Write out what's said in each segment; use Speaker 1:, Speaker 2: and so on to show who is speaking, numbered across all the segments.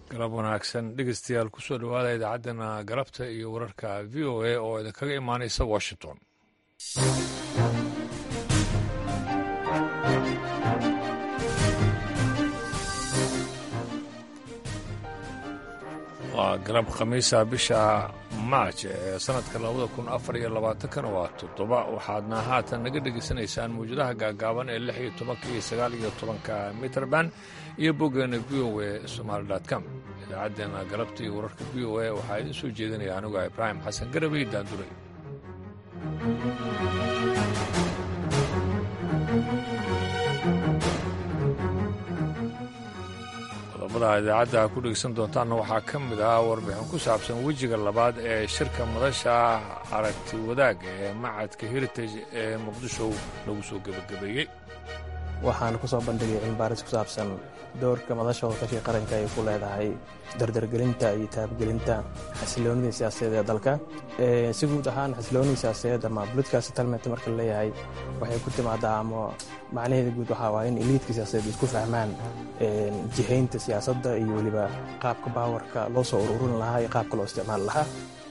Speaker 1: galab wanaagsan dhegeystayaal kusoo dhowaada idaacaddana galabta iyo wararka v o a oo idinkaga imaanaysa washington waa galab khamiisa bisha maaj ee sanadka labada kun afar iyo labaatankana waa toddoba waxaadna haatan naga dhegaysanaysaan mawjadaha gaagaaban ee lix iyo tobanka iyo sagaal iyo tobanka mitrband iyo boggeena v o a somaali com idaacaddeenna galabta iyo wararka v o a waxaa idin soo jeedinaya aniga ibraahim xasan garabey daanduray qodobada idaacadda ku dhegeysan doontaanna waxaa ka mid ah warbixin ku saabsan wejiga labaad ee shirka madasha aragti wadaag ee macadka heritage ee muqdisho lagu soo gebagabeeyey
Speaker 2: waxaan ku soo bandhigay cilmibaaris ku saabsan doorka madasha wadashii qaranka ay ku leedahay dardargelinta iyo taabgelinta xasiloonidii siyaasadeed ee dalka si guud ahaan xasiloonidii siyaasadeed ama political settlement marka laleeyahay waxay ku timaadaa ama macnaheeda guud waxaa waaya in iliidka siyaasadeed isku fahmaan jihaynta siyaasadda iyo weliba qaabka baawarka loo soo ururin lahaa iyo qaabka loo isticmaali lahaa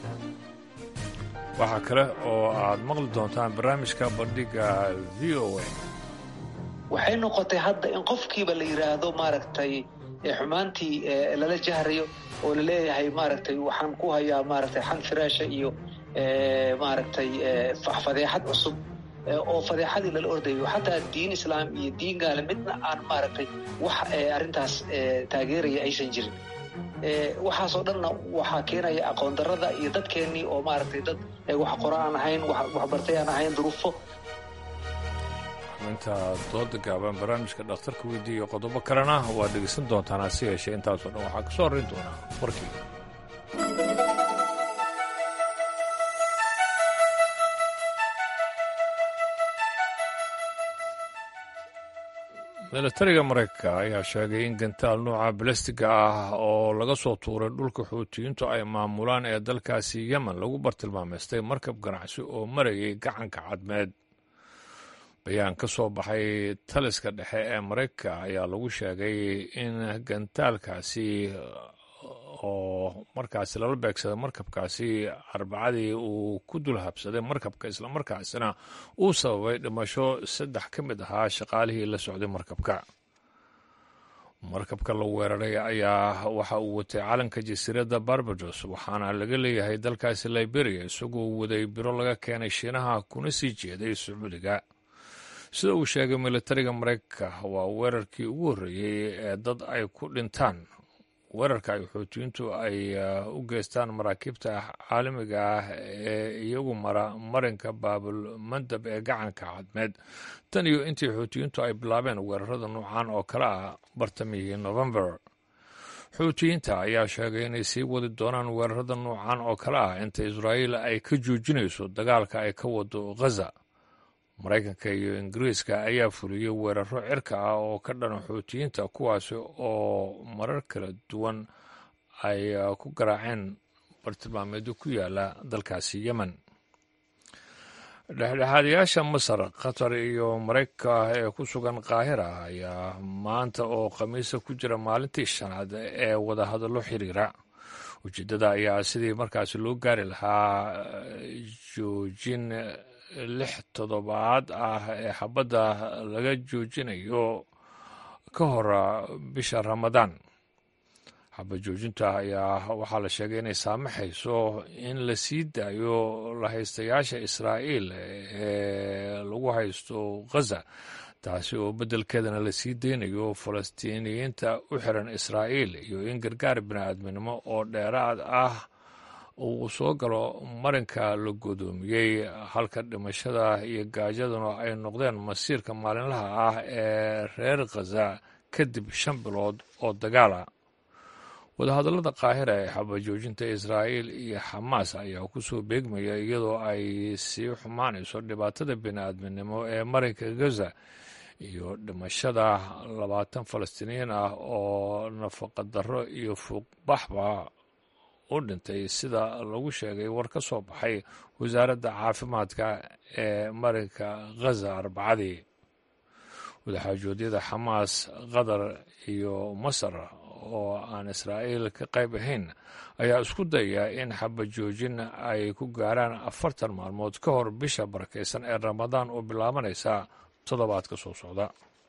Speaker 1: waxaa kale oo aad maqli doontaan barnaamijka bandhiga v o a
Speaker 3: waxay noqotay hadda in qofkiiba la yidhaahdo maaragtay xumaantii lala jahrayo oo laleeyahay maaragtay waxaan ku hayaa maaragtay xan firaasha iyo maaragtay fadeexad cusub oo fadeexadii lala ordayo xataa diin islaam iyo diin gaale midna aan maaragtay wax arrintaas taageeraya aysan jirin waxaasoo dhanna waxaa keenaya aqoon darrada iyo dadkeennii oo maaragtay dad wax qora aan ahayn waxbartay aan ahayn duruufo
Speaker 1: inta dooda gaaban barnaamijka dhakhtarka weydiiya iyo qodobo kalena waad dhegeysan doontaan hase yeeshee intaasoo dhan waxaa ka soo horrayn doonaa warkii milatariga maraykanka ayaa sheegay in gantaal nuuca balastiga ah oo laga soo tuuray dhulka xuutiyiintu ay maamulaan ee dalkaasi yemen lagu bartilmaameystay markab ganacsi oo marayay gacanka cadmeed bayaan ka soo baxay taliska dhexe ee maraykanka ayaa lagu sheegay in gantaalkaasi oo markaasi lala beegsaday markabkaasi arbacadii uu ku dul habsaday markabka islamarkaasina uu sababay dhimasho saddex ka mid ahaa shaqaalihii la socday markabka markabka la weeraray ayaa waxa uu watay calanka jasiiradda barbados waxaana laga leeyahay dalkaasi liberia isagoo waday biro laga keenay shiinaha kuna sii jeeday sacuudiga sida uu sheegay militariga maraykanka waa weerarkii ugu horreeyey ee dad ay ku dhintaan weerarka ay xuutiyiintu ay u geystaan maraakiibta caalamiga ah ee iyagu mara marinka baabul mandab ee gacanka cadmeed tan iyo intii xuutiyiintu ay bilaabeen weerarada noocan oo kale ah bartamihii november xuutiyiinta ayaa sheegay inay sii wadi doonaan weerarada noocan oo kale ah inta israa'iil ay ka joojinayso dagaalka ay ka wado ghaza maraykanka iyo ingiriiska ayaa fuliyey weeraro cirka ah oo ka dhana xuutiyiinta kuwaasi oo marar kala duwan ay ku garaaceen bartilmaameedyo ku yaala dalkaasi yemen dhexdhexaadayaasha masar qatar iyo maraykanka ee ku sugan qaahira ayaa maanta oo khamiisa ku jira maalintii shanaad ee wadahadallo xiriira ujeeddada ayaa sidii markaasi loo gaari lahaa joojin lix toddobaad ah ee xabadda laga joojinayo ka hor bisha ramadaan xabad joojinta ayaa waxaa la sheegay inay saamaxayso in la sii daayo lahaystayaasha israa'iil ee lagu haysto ghaza taasi oo beddelkeedana la sii deynayo falastiiniyiinta u xiran israa'iil iyo in gargaar bini'aadminimo oo dheeraad ah uu soo galo marinka la godoomiyey halka dhimashada iyo gaajaduna ay noqdeen masiirka maalinlaha ah ee reer khaza kadib shan bilood oo dagaala wadahadallada qaahira ee xabajoojinta israa'iil iyo xamaas ayaa ku soo beegmaya iyadoo ay sii xumaanayso dhibaatada bini'aadminimo ee marinka gaza iyo dhimashada labaatan falastiiniyiin ah oo nafaqadarro iyo fuuqbaxba u dhintay sida lagu sheegay war ka soo baxay wasaaradda caafimaadka ee marinka ghaza arbacadii wadaxaajoodyada xamaas qatar iyo masar oo aan israa'iil ka qayb ahayn ayaa isku dayaya in xabajoojin ay ku gaaraan afartan maalmood ka hor bisha barakaysan ee ramadaan oo bilaabanaysa toddobaadka soo socda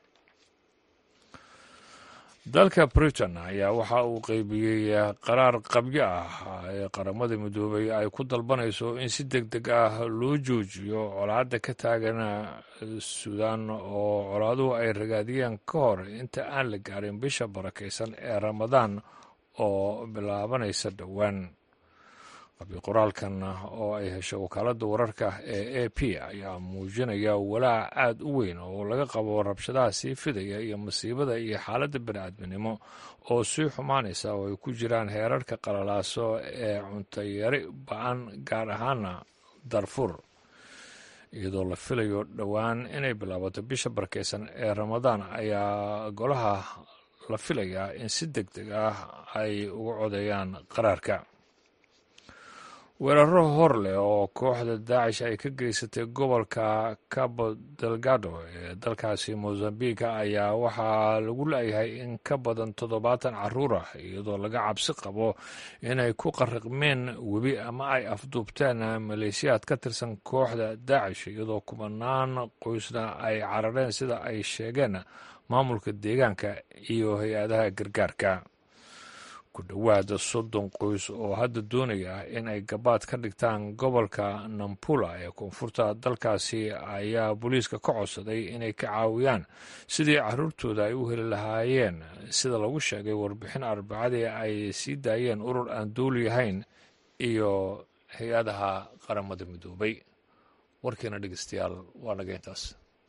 Speaker 1: dalka britain ayaa waxa uu qeybiyey qaraar qabyo ah ee qaramada midoobay ay ku dalbanayso in si deg deg ah loo joojiyo colaadda ka taagan suudaan oo colaaduhu ay ragaadiyeen ka hor inta aan la gaarin bisha barakaysan ee ramadaan oo bilaabanaysa dhowaan qabyo qoraalkan oo ay heshay wakaaladda wararka ee a p ayaa muujinaya walaac aada u weyn oo laga qabo rabshadaha sii fidaya iyo masiibada iyo xaaladda bani-aadminimo oo sii xumaanaysa oo ay ku jiraan heerarka qalalaaso ee cuntayari ba-an gaar ahaana darfur iyadoo la filayo dhowaan inay bilaabato bisha barkeysan ee ramadaan ayaa golaha la filayaa in si deg deg ah ay uga codeeyaan qaraarka weeraro hor leh oo kooxda daacish ay ka geysatay gobolka cabo delgado ee dalkaasi mozambique ayaa waxaa lagu leeyahay in ka badan toddobaatan caruur ah iyadoo laga cabsi qabo inay ku qariqmeen webi ama ay afduubteen maleeshiyaad ka tirsan kooxda daacish iyadoo kubanaan qoysna ay carareen sida ay sheegeen maamulka deegaanka iyo hay-adaha gargaarka ku dhowaada soddon qoys oo hadda doonaya in ay gabaad ka dhigtaan gobolka nampula ee koonfurta dalkaasi ayaa booliiska ka codsaday inay ka caawiyaan sidii caruurtooda ay u heli lahaayeen sida lagu sheegay warbixin arbacadii ay sii daayeen urur aan dooli ahayn iyo hay-adaha qaramada midoobay warkiina dhegeystayaal waa naga intaas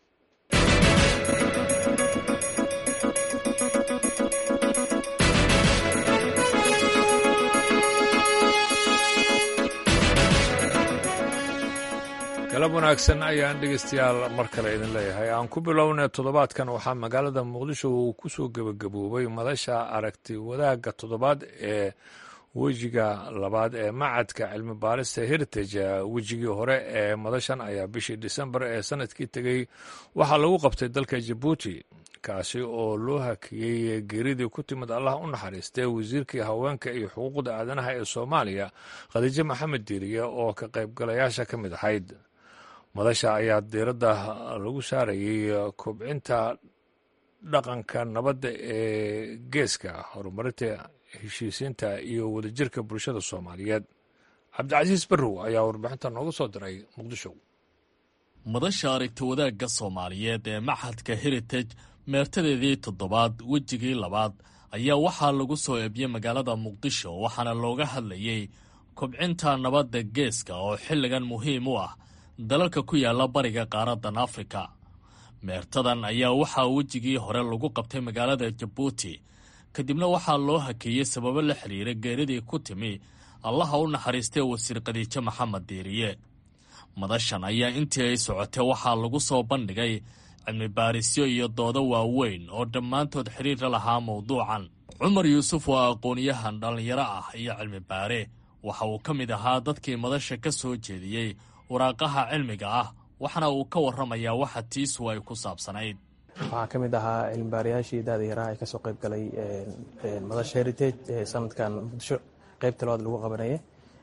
Speaker 1: galab wanaagsan ayaan dhegeystayaal mar kale idin leeyahay aan ku bilownay toddobaadkan waxaa magaalada muqdisho uu ku soo gebagaboobay madasha aragti wadaagga toddobaad ee wejiga labaad ee macadka cilmi baarista heritage wejigii hore ee madashan ayaa bishii disembar ee sanadkii tegey waxaa lagu qabtay dalka jabuuti kaasi oo loo hakiyey geeridii ku timid allah u naxariistay wasiirkii haweenka iyo xuquuqda aadanaha ee soomaaliya khadiijo maxamed diiriye oo ka qaybgalayaasha ka mid ahayd madasha ayaa diiradda lagu saarayey kobcinta dhaqanka nabadda ee geeska horumarinta heshiisiinta iyo wadajirka bulshada soomaaliyeed cabdicasiis barrow ayaa warbixinta nooga soo diray muqdisho
Speaker 4: madasha aragti wadaagga soomaaliyeed ee maxadka heritage meertadeedii toddobaad wejigii labaad ayaa waxaa lagu soo eebiyey magaalada muqdisho waxaana looga hadlayey kobcinta nabadda geeska oo xilligan muhiim u ah dalalka ku yaalla bariga qaaraddan afrika meertadan ayaa waxaa wejigii hore lagu qabtay magaalada jabuuti kadibna waxaa loo hakeeyey sababo la xidhiira geeridii ku timi allaha u naxariistay wasiir khadiijo maxamed diiriye madashan ayaa intii ay socotay waxaa lagu soo bandhigay cilmi baarisyo iyo doodo waaweyn oo dhammaantood xidhiir la lahaa mawduucan cumar yuusuf waa aqoonyahan dhallinyaro ah iyo cilmi baare waxa uu ka mid ahaa dadkii madasha ka soo jeediyey waraaqaha cilmiga ah waxaana uu ka warramayaa waxa tiisu ay ku saabsanayd
Speaker 2: waxaa ka mid ahaa cilmibaarayaashii daada yaraa ee kasoo qayb galay madasha heritage ee sanadkan muqdisho qeybta labaad lagu qabanaya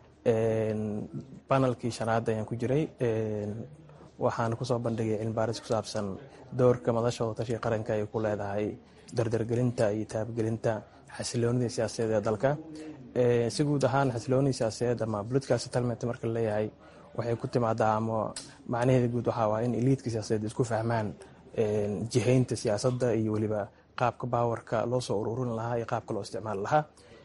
Speaker 2: banalkii shanaad ayaan ku jiray waxaana kusoo bandhigay cilmibaaris ku saabsan doorka madasha wadatashiga qaranka ay ku leedahay dardargelinta iyo taabgelinta xasiloonida siyaasadeed ee dalka si guud ahaan xasiloonida siyaasadeed ama political settlement marka laleeyahay waxay ku timaadaa ama macnaheeda guud waxaa waa in eliidka siyaasadeed isku fahmaan jihaynta siyaasadda iyo weliba qaabka baawarka loo soo ururin lahaa iyo qaabka loo isticmaali lahaa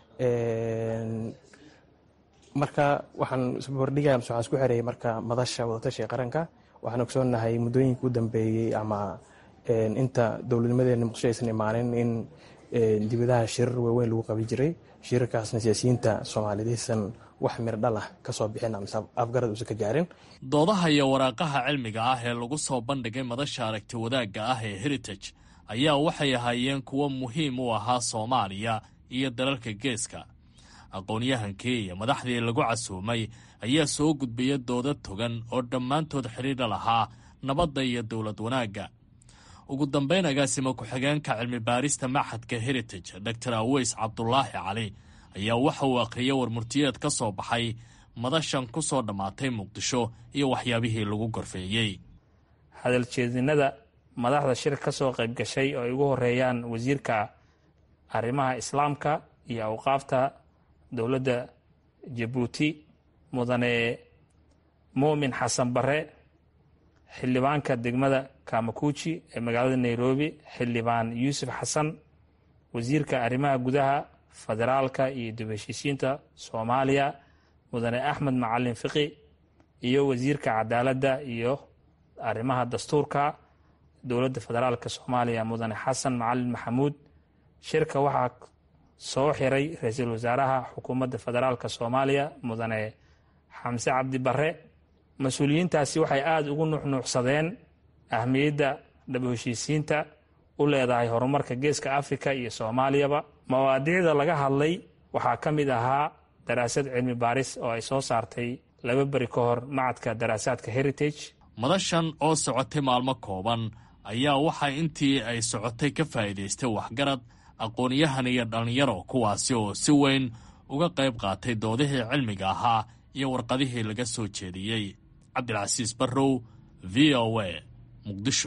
Speaker 2: marka waxaan isbarbardhigaya mase waxaan isku xereeyay marka madasha wadatashiga qaranka waxaan ogsoonahay muddooyinka u dambeeyey ama inta dowladnimadeena muqdisho aysan imaanin in dibadaha shirar waaweyn lagu qabi jiray shirarkaasna siyaasiyiinta soomaaliyeed aysan wax mirdhal ah ka soo bixin mise afgarad uusan ka gaarin
Speaker 4: doodaha iyo waraaqaha cilmiga ah ee lagu soo bandhigay madasha aragti wadaagga ah ee heritage ayaa waxay ahaayeen kuwo muhiim u ahaa soomaaliya iyo dalalka geeska aqoonyahankii iyo madaxdii lagu casuumay ayaa soo gudbaya dooda togan oo dhammaantood xidhiidha lahaa nabadda iyo dowlad wanaagga ugu dambeyn agaasima ku-xigeenka cilmi baarista maxadka heritage dor aweys cabdulaahi cali ayaa waxa uu akhriyay warmurtiyeed ka soo baxay madashan ku soo dhammaatay muqdisho iyo waxyaabihii lagu gorfeeyey
Speaker 5: hadaljeedinada madaxda shir ka soo qayb gashay oo ay ugu horeeyaan wasiirka arrimaha islaamka iyo awqaafta dowladda jabuuti mudane muumin xasan bare xildhibaanka degmada kamakuuji ee magaalada nairobi xildhibaan yuusuf xasan wasiirka arrimaha gudaha federaalka iyo dib heshiisiinta soomaaliya mudane axmed macalin fiqi iyo wasiirka cadaaladda iyo arrimaha dastuurka dowladda federaalka soomaaliya mudane xasan macalin maxamuud shirka waxaa soo xiray ra-iisul wasaaraha xukuumadda federaalka soomaaliya mudane xamse cabdi bare mas-uuliyiintaasi waxay aada ugu nuuxnuucsadeen ahmiyadda dhab heshiisiinta u leedahay horumarka geeska afrika iyo soomaaliyaba mawaadiicda laga hadlay waxaa ka mid ahaa daraasad cilmi baaris oo ay soo saartay laba beri ka hor macadka daraasaadka heritage
Speaker 4: madashan oo socotay maalmo kooban ayaa waxaa intii ay socotay ka faa'iidaystay waxgarad aqoon-yahan iyo dhallinyaro kuwaasi oo si weyn uga qayb qaatay doodihii cilmiga ahaa iyo warqadihii laga soo jeediyey cabdilcasiis barrow v o a muqdisho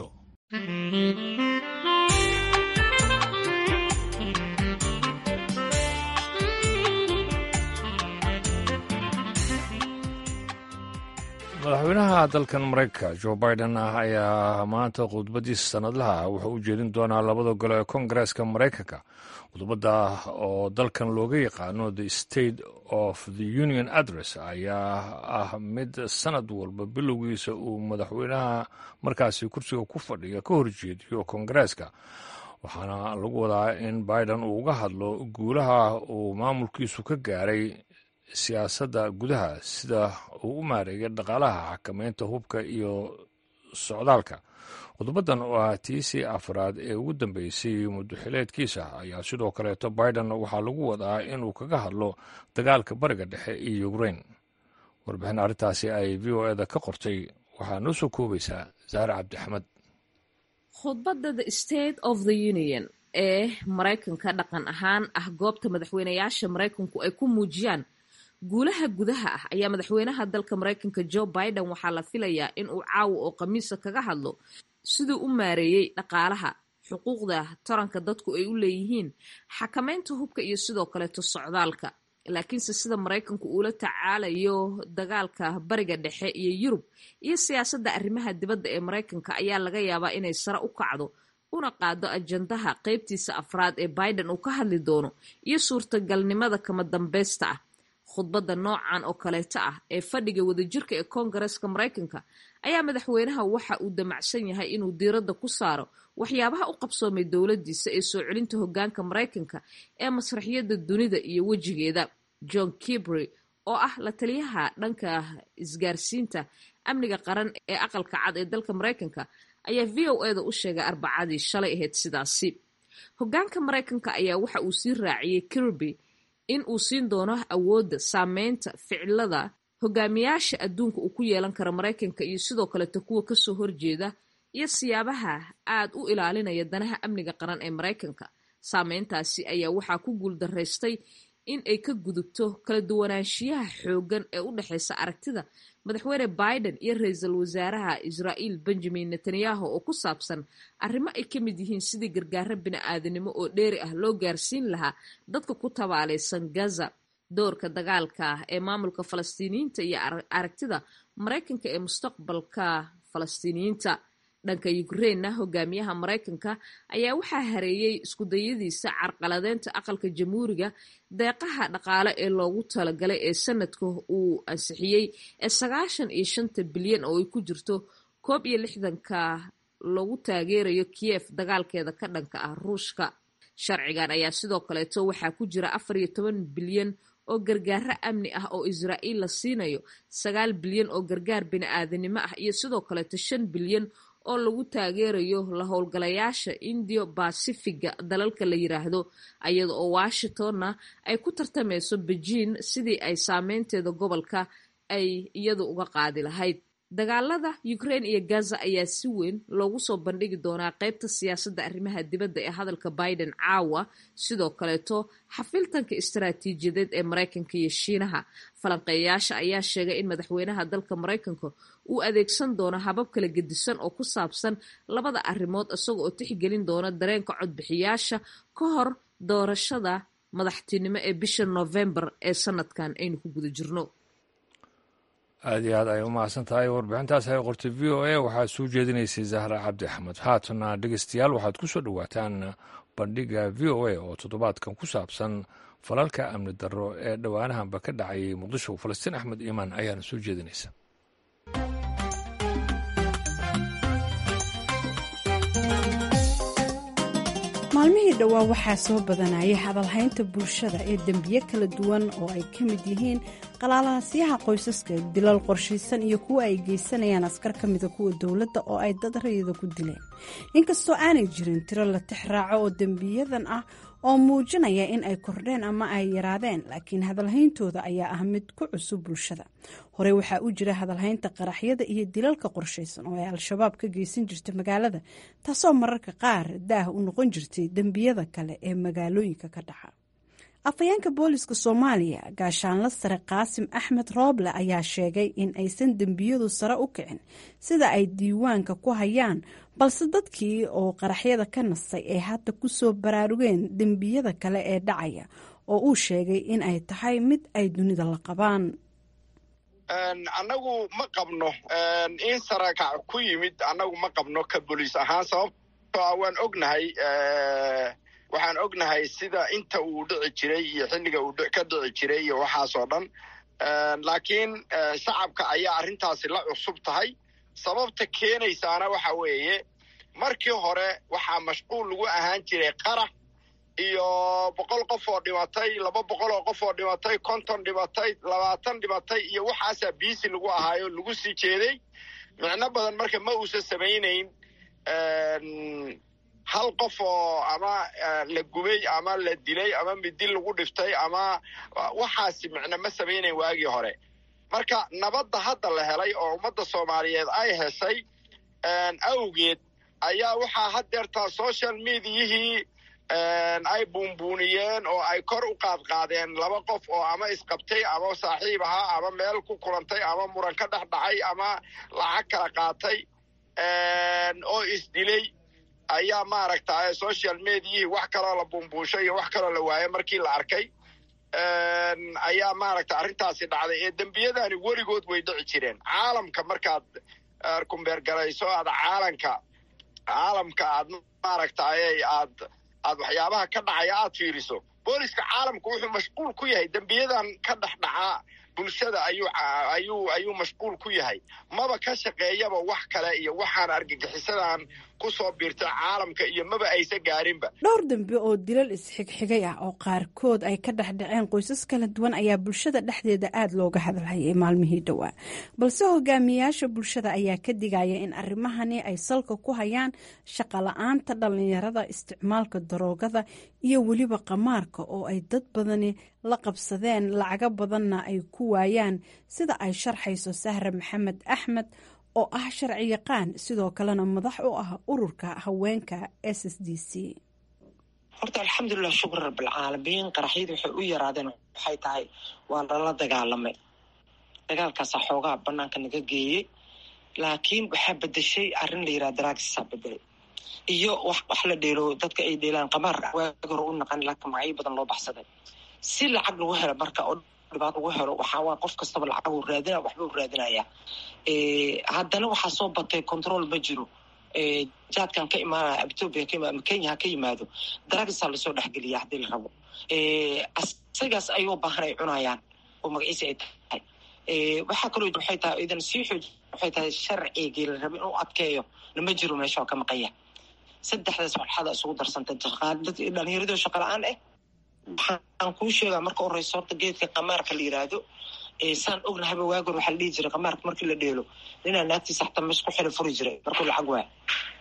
Speaker 1: madaxweynaha dalkan maraykanka jo biden ah ayaa maanta khudbadiisa sanadlaha wuxuu u jeedin doonaa labada gole ee kongareeska maraykanka khudbadda oo dalkan looga yaqaano the state of the union address ayaa ah mid sanad walba bilowgiisa uu madaxweynaha markaasi kursiga ku fadhiya ka horjeediyo kongareeska waxaana lagu wadaa in biden uu uga hadlo guulaha uu maamulkiisu ka gaaray siyaasadda gudaha sida uu u maareeyay dhaqaalaha xakameynta hubka iyo socdaalka khudbaddan oo ah tiisii afraad ee ugu dambeysay muddoxileedkiisa ayaa sidoo kaleeto biden waxaa lagu wadaa inuu kaga hadlo dagaalka bariga dhexe iyo ukrain warbixin arrintaasi ay v o eda ka qortay waxaa noo soo koobaysaa saare cabdixamed
Speaker 6: khudbadda the state of the union ee maraykanka dhaqan ahaan ah goobta madaxweynayaasha maraykanku ay ku muujiyaan guulaha gudaha ah ayaa madaxweynaha dalka maraykanka joe biden waxaa la filayaa in uu caawa oo khamiisa kaga hadlo siduu u maareeyey dhaqaalaha xuquuqda taranka dadku ay u leeyihiin xakameynta hubka iyo sidoo kaleeto socdaalka laakiinse sida maraykanku uula tacaalayo dagaalka bariga dhexe iyo yurub iyo siyaasadda arrimaha dibadda ee maraykanka ayaa laga yaabaa inay sare u kacdo una qaado ajandaha qeybtiisa afraad ee biden uu ka hadli doono iyo suurtagalnimada kama dambeysta ah khudbadda noocan oo kaleeto ah ee fadhiga wadajirka ee koongareeska maraykanka ayaa madaxweynaha waxa uu damacsan yahay inuu diiradda ku saaro waxyaabaha u qabsoomay dowladdiisa ee soo celinta hoggaanka maraykanka ee masraxiyadda dunida iyo wejigeeda john kibry oo ah la taliyaha dhanka isgaarsiinta amniga qaran ee aqalka cad ee dalka maraykanka ayaa v o eda u sheegay arbacadii shalay ahayd sidaasi hoggaanka maraykanka ayaa waxa uu sii raaciyey kirby in uu siin doono awoodda saameynta ficilada hogaamiyaasha adduunka uu ku yeelan karo maraykanka iyo sidoo kaleto kuwa kasoo horjeeda iyo siyaabaha aad u ilaalinaya danaha amniga qaran ee maraykanka saameyntaasi ayaa waxaa ku guuldaraystay in ay ka gudubto kala duwanaanshiyaha xooggan ee u dhexeysa aragtida madaxweyne biden iyo ra-iisul wasaaraha israa'iil benjamin netanyahu oo ku saabsan arrimo ay ka mid yihiin sidii gargaaro bini-aadanimo oo dheeri ah loo gaarsiin lahaa dadka ku tabaalaysan gaza doorka dagaalka ee maamulka falastiiniyiinta iyo aragtida maraykanka ee mustaqbalka falastiiniyiinta dhanka ukrainna hogaamiyaha maraykanka ayaa waxaa hareeyey iskudayadiisa carqaladeynta aqalka jamhuuriga deeqaha dhaqaale ee loogu talagalay ee sanadka uu ansixiyey ee sagaashan iyo shanta bilyan oo ay ku jirto koob iyo lixdanka lagu taageerayo kiyef dagaalkeeda ka dhanka ah ruushka sharcigan ayaa sidoo kaleeto waxaa ku jira afar iyo toban bilyan oo gargaaro amni ah oo israa'iil la siinayo sagaal bilyan oo gargaar bini-aadanimo ah iyo sidoo kaleeto shan bilyan oo lagu taageerayo la howlgalayaasha indio basifiga dalalka la yiraahdo iyada oo washingtonna ay ku tartameyso bejiin sidii ay saameynteeda gobolka ay iyadu uga qaadi lahayd dagaalada ukraine iyo gaza ayaa si weyn loogu soo bandhigi doonaa qaybta siyaasadda arrimaha dibadda ee hadalka biden caawa sidoo kaleeto xafiltanka istaraatiijiyadeed ee maraykanka iyo shiinaha falanqeeyayaasha ayaa sheegay in madaxweynaha dalka maraykanka uu adeegsan doono habab kala gedisan oo ku saabsan labada arrimood isaga oo tixgelin doona dareenka codbixiyaasha ka hor doorashada madaxtinimo ee bisha novembar ee sanadkan aynu ku guda jirno
Speaker 1: aad iyo aad ay u mahadsan tahay warbixintaas ay qortay v o a waxaad soo jeedinaysay zahra cabdi axmed haatana dhegeystayaal waxaad ku soo dhowaataan bandhiga v o a oo toddobaadkan ku saabsan falalka amni darro ee dhowaanahanba ka dhacayay muqdisho falastiin axmed iimaan ayaana soo jeedinaysa
Speaker 7: maalmihii dhowaa waxaa soo badanaya hadalhaynta bulshada ee dembiye kala duwan oo ay ka mid yihiin qalaalahasyaha qoysaska dilal qorshaysan iyo kuwa ay geysanayaan askar ka mida kuwa dowladda oo ay dad rayida ku dileen inkastoo aanay jirin tiro la tix raaco oo dembiyadan ah oo muujinaya in ay kordheen ama ay yaraadeen laakiin hadalhayntooda ayaa ah mid ku cusub bulshada horey waxaa u jira hadalhaynta qaraxyada iyo dilalka qorshaysan oo ay al-shabaab ka geysan jirta magaalada taasoo mararka qaar daah u noqon jirtay dembiyada kale ee magaalooyinka ka dhaca afhayeenka booliska soomaaliya gaashaanla sare qaasim axmed rooble ayaa sheegay in aysan dembiyadu sare u kicin sida ay diiwaanka ku hayaan balse dadkii oo qaraxyada ka nastay ay hadda ku soo baraarugeen dembiyada kale ee dhacaya oo uu sheegay in ay tahay mid ay dunida la qabaan
Speaker 8: annagu ma qabno in sarakac ku yimid annagu ma qabno ka boliis ahaan sababtoo waan ognahay waxaan ognahay sida inta uu dhici jiray iyo xilliga uu ka dhici jiray iyo waxaasoo dhan laakiin shacabka ayaa arrintaasi la cusub tahay sababta keenaysaana waxa weeye markii hore waxaa mashquul lagu ahaan jiray qarax iyo boqol qof oo dhimatay laba boqol oo qof oo dhimatay konton dhimatay labaatan dhimatay iyo waxaasaa biisi lagu ahaayo lagu sii jeeday micno badan marka ma uusan samaynayn hal qof oo ama la gubay ama la dilay ama midi lagu dhiftay ama waxaasi micno ma samaynayn waagii hore marka nabadda hadda la helay oo ummadda soomaaliyeed ay heshay awgeed ayaa waxaa haddeertaa social mediayihii ay buunbuuniyeen oo ay kor u qaadqaadeen laba qof oo ama isqabtay ama saaxiib ahaa ama meel ku kulantay ama muran ka dhex dhacay ama lacag kala qaatay oo isdilay ayaa maaragta social mediayihii wax kaloo la buunbuushay iyo wax kaloo la waayay markii la arkay ayaa maaragta arrintaasi dhacday ee dembiyadani weligood way dhici jireen caalamka markaad kumbeergarayso aad caalanka caalamka aad maaragtay aad aad waxyaabaha ka dhacaya aad fiiriso booliska caalamku wuxuu mashquul ku yahay dembiyadan ka dhex dhacaa bulshada ayuu ayuu ayuu mashquul ku yahay maba ka shaqeeyaba wax kale iyo waxaan argagixisadan ku soo biirta caalamka iyo maba aysa gaarinba
Speaker 7: dhowr dambe oo dilal isxigxigay ah oo qaarkood ay ka dhex dhaceen qoysas kala duwan ayaa bulshada dhexdeeda aada looga hadalhayay maalmihii dhowaa balse hogaamiyayaasha bulshada ayaa ka digaya in arrimahani ay salka ku hayaan shaqa la-aanta dhallinyarada isticmaalka daroogada iyo weliba qamaarka oo ay dad badani la qabsadeen lacago badanna ay ku waayaan sida ay sharxayso sahre maxamed axmed oo ah sharci yaqaan sidoo kalena madax u ah ururka haweenka s s d c
Speaker 9: horta alxamdulilah shukr rabbilcaalamiin qaraxyadu waxay u yaraadeen waxay tahay waa lala dagaalamay dagaalkaasaa xoogaa banaanka naga geeyey laakiin waxaa bedeshay arrin la yiraha daraagisaa bedelay iyo wax wax la dheelo dadka ay dheelaan qamaar waagi hore u naqan laakiin magacyo badan loo baxsaday si lacag lagu helo marka oo dhibaat lagu helo waxaa waa qof kastaba lacag uu raadina waxba u raadinaya haddana waxaa soo batay control ma jiro jaadkan ka imaanaya ethoopia ka imaado kenya ha ka yimaado daraagisaa lasoo dhexgeliya haddii la rabo asagaas ayuu baahan ay cunayaan oo magaciisa ay tahay waxaa kaloo waxay tahay idan sii xooj waxay tahay sharcigii la rabo inuu adkeeyo lama jiro meesha oo ka maqanya saddexdaas walxada isugu darsantay dhalinyaradoo shaqa la-aan ah waxaan kuu sheegaa marka horeysa horta geedka qamaarka la yiraahdo saan ognahaba waagor waxaa la dhihi jiray qamaarka markii la dheelo ninaa naagtiisa xataa mes ku xila furi jiray markuu lacag waaya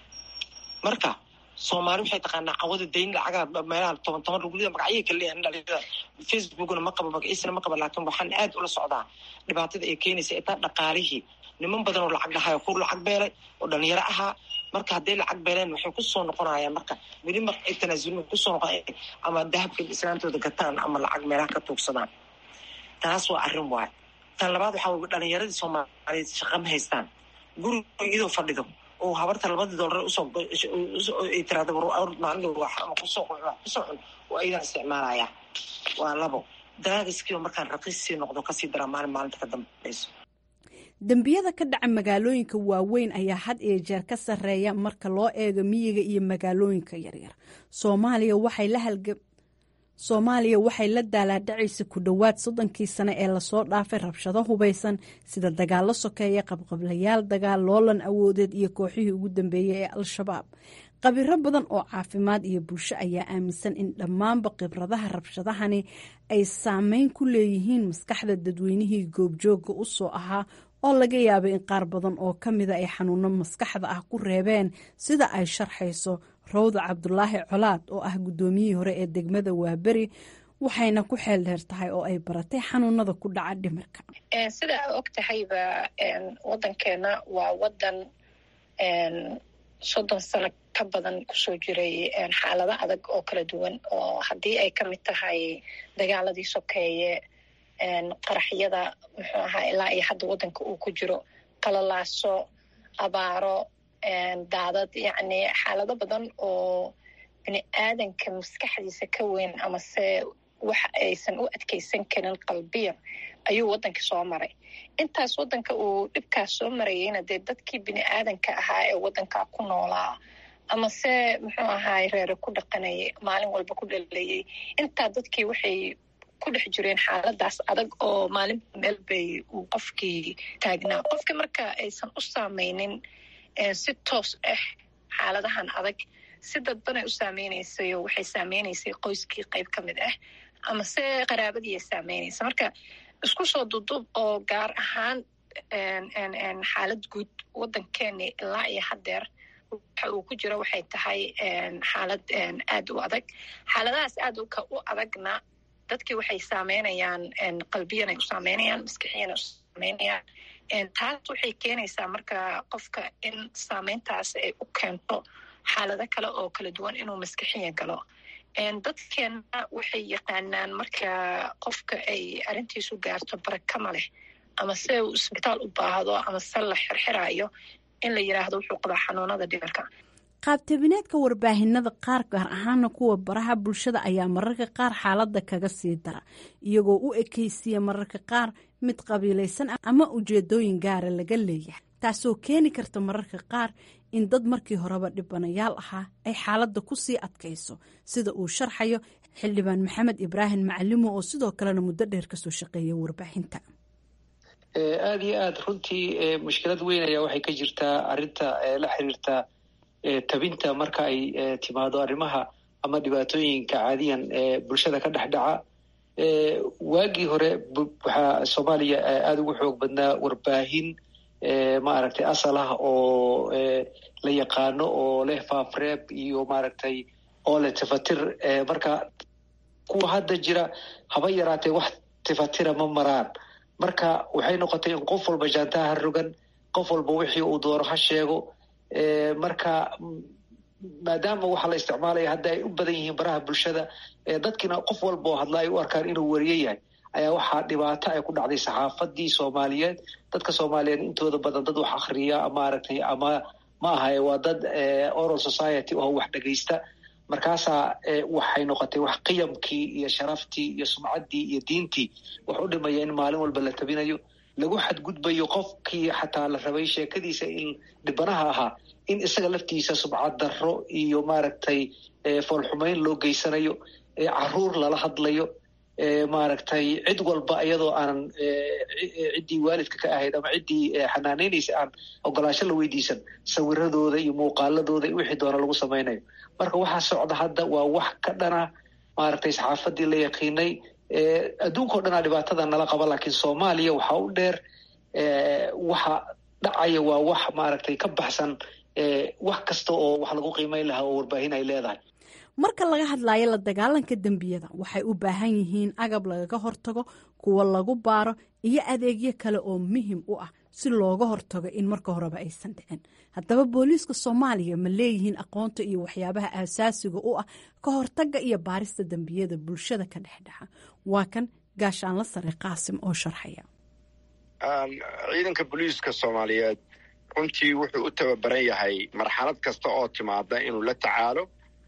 Speaker 9: marka soomaali waxay taqaanaa cawada dayn lacagaa meelaha toban toban rugulida magacyay kala leeyahan dhalinyarada facebookna ma qabo magaciisana ma qabo laakiin waxaan aad ula socdaa dhibaatada ay keenaysa itaa dhaqaalihii niman badan oo lacag dhahayo ku lacag beelay oo dhalinyaro ahaa marka hadday lacag beeleen waxay kusoo noqonayaan marka weli marka ay tanaasulin kusoo noqon ama dahabka islaantooda gataan ama lacag meelaha ka tuugsadaan taas waa arrin waay tan labaad waxaa wey dhalinyaradii soomaaliyeed shaqa ma haystaan guriga iyadoo fadhido oo habarta labadii doolar usoo ay tiraada maalin ama kusoo kusoo cun oo aydan isticmaalaya waa labo daraagiskiioo markaan raqiis sii noqdo kasii daraa maalin maalinta ka dambayso
Speaker 7: dembiyada ka dhaca magaalooyinka waaweyn ayaa had iyo jeer ka sarreeya marka loo eego miyiga iyo magaalooyinka yaryar soomaaliya waxay la halga soomaaliya waxay la daalaadhacaysa ku dhowaad soddonkii sane ee lasoo dhaafay rabshado hubaysan sida dagaallo sokeeya qabqablayaal dagaal loolan awoodeed iyo kooxihii ugu dambeeyey ee al-shabaab qabiro badan oo caafimaad iyo bulsho ayaa aaminsan in dhammaanba khibradaha rabshadahani ay saameyn ku leeyihiin maskaxda dadweynihii goobjooga u soo ahaa oo laga yaabay in qaar badan oo ka mida ay xanuuno maskaxda ah ku reebeen sida ay sharxayso rawda cabdulaahi colaad oo ah guddoomiyihii hore ee degmada waaberi waxayna ku xeel dheer tahay oo ay baratay xanuunada ku dhaca dhimirka
Speaker 10: sida aa og tahayba wadankeena waa wadan soddon sano ka badan kusoo jiray xaalado adag oo kala duwan oo haddii ay ka mid tahay dagaaladii sokeeye qaraxyada muxuu ahaa ilaa iyo hadda waddanka uu ku jiro qalalaaso abaaro daadad yacni xaalado badan oo bini aadanka maskaxdiisa ka weyn amase waxa aysan u adkeysan karin qalbiyan ayuu waddanka soo maray intaas waddanka uu dhibkaas soo marayeyna dee dadkii bini aadanka ahaa ee waddankaa ku noolaa amase muxuu ahaay reere ku dhaqanayay maalin walba ku dhalayay intaa dadkii waxay ku dhex jireen xaaladaas adag oo maalin meel bay uu qofkii taagnaa qofka marka aysan u saameynin si toos ah xaaladahan adag si dadbanay u saameyneysay oo waxay saameyneysay qoyskii qayb ka mid ah amase qaraabadiiay saameynaysa marka isku soo duduub oo gaar ahaan xaalad guud waddankeeni ilaa iyo haddeer waxa uu ku jiro waxay tahay xaalad aad u adag xaaladahaas aad u adagna dadkii waxay saameynayaan qalbiyanay u saameynayaan maskixiyanay u saameynayaan taas waxay keenaysaa marka qofka in saameyntaas ay u keento xaalado kale oo kala duwan inuu maskixiya galo dadkeenna waxay yaqaanaan marka qofka ay arrintiisu gaarto barakama leh ama se uu isbitaal u baahdo ama se la xirxiraayo in la yiraahdo wuxuu qabaa xanuunada dhimirka
Speaker 7: qaabtabineedka warbaahinada qaar gaar ahaana kuwa baraha bulshada ayaa mararka qaar xaaladda kaga sii dara iyagoo u ekeysiya mararka qaar mid qabiilaysan ama ujeedooyin gaara laga leeyahay taasoo keeni karta mararka qaar in dad markii horeba dhibanayaal ahaa ay xaaladda ku sii adkayso sida uu sharxayo xildhibaan maxamed ibraahim macalimo oo sidoo kalena muddo dheer kasoo shaqeeya warbaahinta
Speaker 3: aada iyo aad runtii mushkilad weyn ayaa waxay ka jirtaa arrinta la xiriirta tabinta marka ay timaado arrimaha ama dhibaatooyinka caadiyan ee bulshada ka dhex dhaca waagii hore waxaa soomaaliya aada ugu xoog badnaa warbaahin maaragtay asal ah oo la yaqaano oo leh faafreeb iyo maaragtay oo leh tifatir marka kuwa hadda jira haba yaraatee wax tifatira ma maraan marka waxay noqotay in qof walba jaantaha ha rogan qof walba wixii uu doono ha sheego marka maadaama waxaa la isticmaalaya hadda ay u badan yihiin baraha bulshada dadkiina qof walba oo hadla ay u arkaan inuu wariye yahay ayaa waxaa dhibaato ay ku dhacday saxaafadii soomaaliyeed dadka soomaaliyeed intooda badan dad wax akriya maaragtay ama ma ahaye waa dad oral society oo wax dhegaysta markaasaa waxay noqotay wax qiyamkii iyo sharaftii iyo sumcaddii iyo diintii wax u dhimaya in maalin walba la tabinayo lagu xadgudbayo qofkii xataa la rabay sheekadiisa in dhibanaha ahaa in isaga laftiisa subcad darro iyo maaragtay foolxumayn loo geysanayo caruur lala hadlayo maaragtay cid walba iyadoo aanan ciddii waalidka ka ahayd ama ciddii xanaanaynaysa aan ogolaasho la weydiisan sawiradooda iyo muuqaaladooda iyo wixii doona lagu samaynayo marka waxaa socda hadda waa wax ka dhana maaragtay saxaafadii la yaqiinay adduunkao dhanaa dhibaatada nala qaba laakiin soomaaliya waxaa u dheer waxa dhacaya waa wax maaragtay ka baxsan wax kasta oo wax lagu qiimeyn lahaa oo warbaahin ay leedahay
Speaker 7: marka laga hadlayo la dagaalanka dembiyada waxay u baahan yihiin agab lagaga hortago kuwa lagu baaro iyo adeegyo kale oo muhim u ah si looga hortago in marka horeba aysan dhicin haddaba booliiska soomaaliya ma leeyihiin aqoonta iyo waxyaabaha aasaasiga u ah ka hortaga iyo baarista dembiyada bulshada ka dhexdhexa waa kan gaashaanla sare qaasim oo sharxaya
Speaker 8: ciidanka booliiska soomaaliyeed runtii wuxuu u tababaran yahay marxalad kasta oo timaada inuu la tacaalo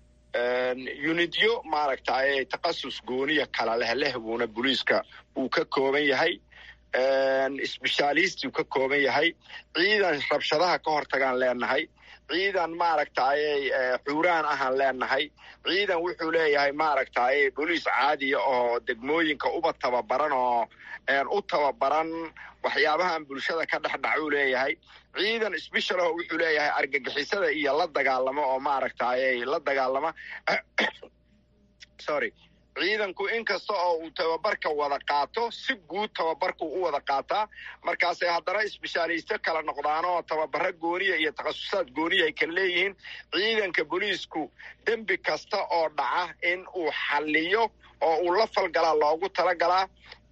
Speaker 8: unidyo maaragtay takasus gooniya kala leh leh buuna booliiska uu ka kooban yahay sbeshaalistiu ka kooban yahay ciidan rabshadaha ka hortagaan leenahay ciidan maaragtay xuuraan ahaan leenahay ciidan wuxuu leeyahay maaragtay boliis caadiya oo degmooyinka uba tababaran oo u tababaran waxyaabahan bulshada ka dhex dhacuu leeyahay ciidan sbeshal oo wuxuu leeyahay argagixisada iyo la dagaalamo oo maaragtay la dagaalama sorry ciidanku inkasta oo uu tababarka wada qaato si guud tababarku u wada qaataa markaasay haddana isbeshaaliysto kala noqdaanoo tababaro gooniya iyo takhasusaad gooniya ay kala leeyihiin ciidanka booliisku dembi kasta oo dhaca in uu xalliyo oo uu la falgalaa loogu talagalaa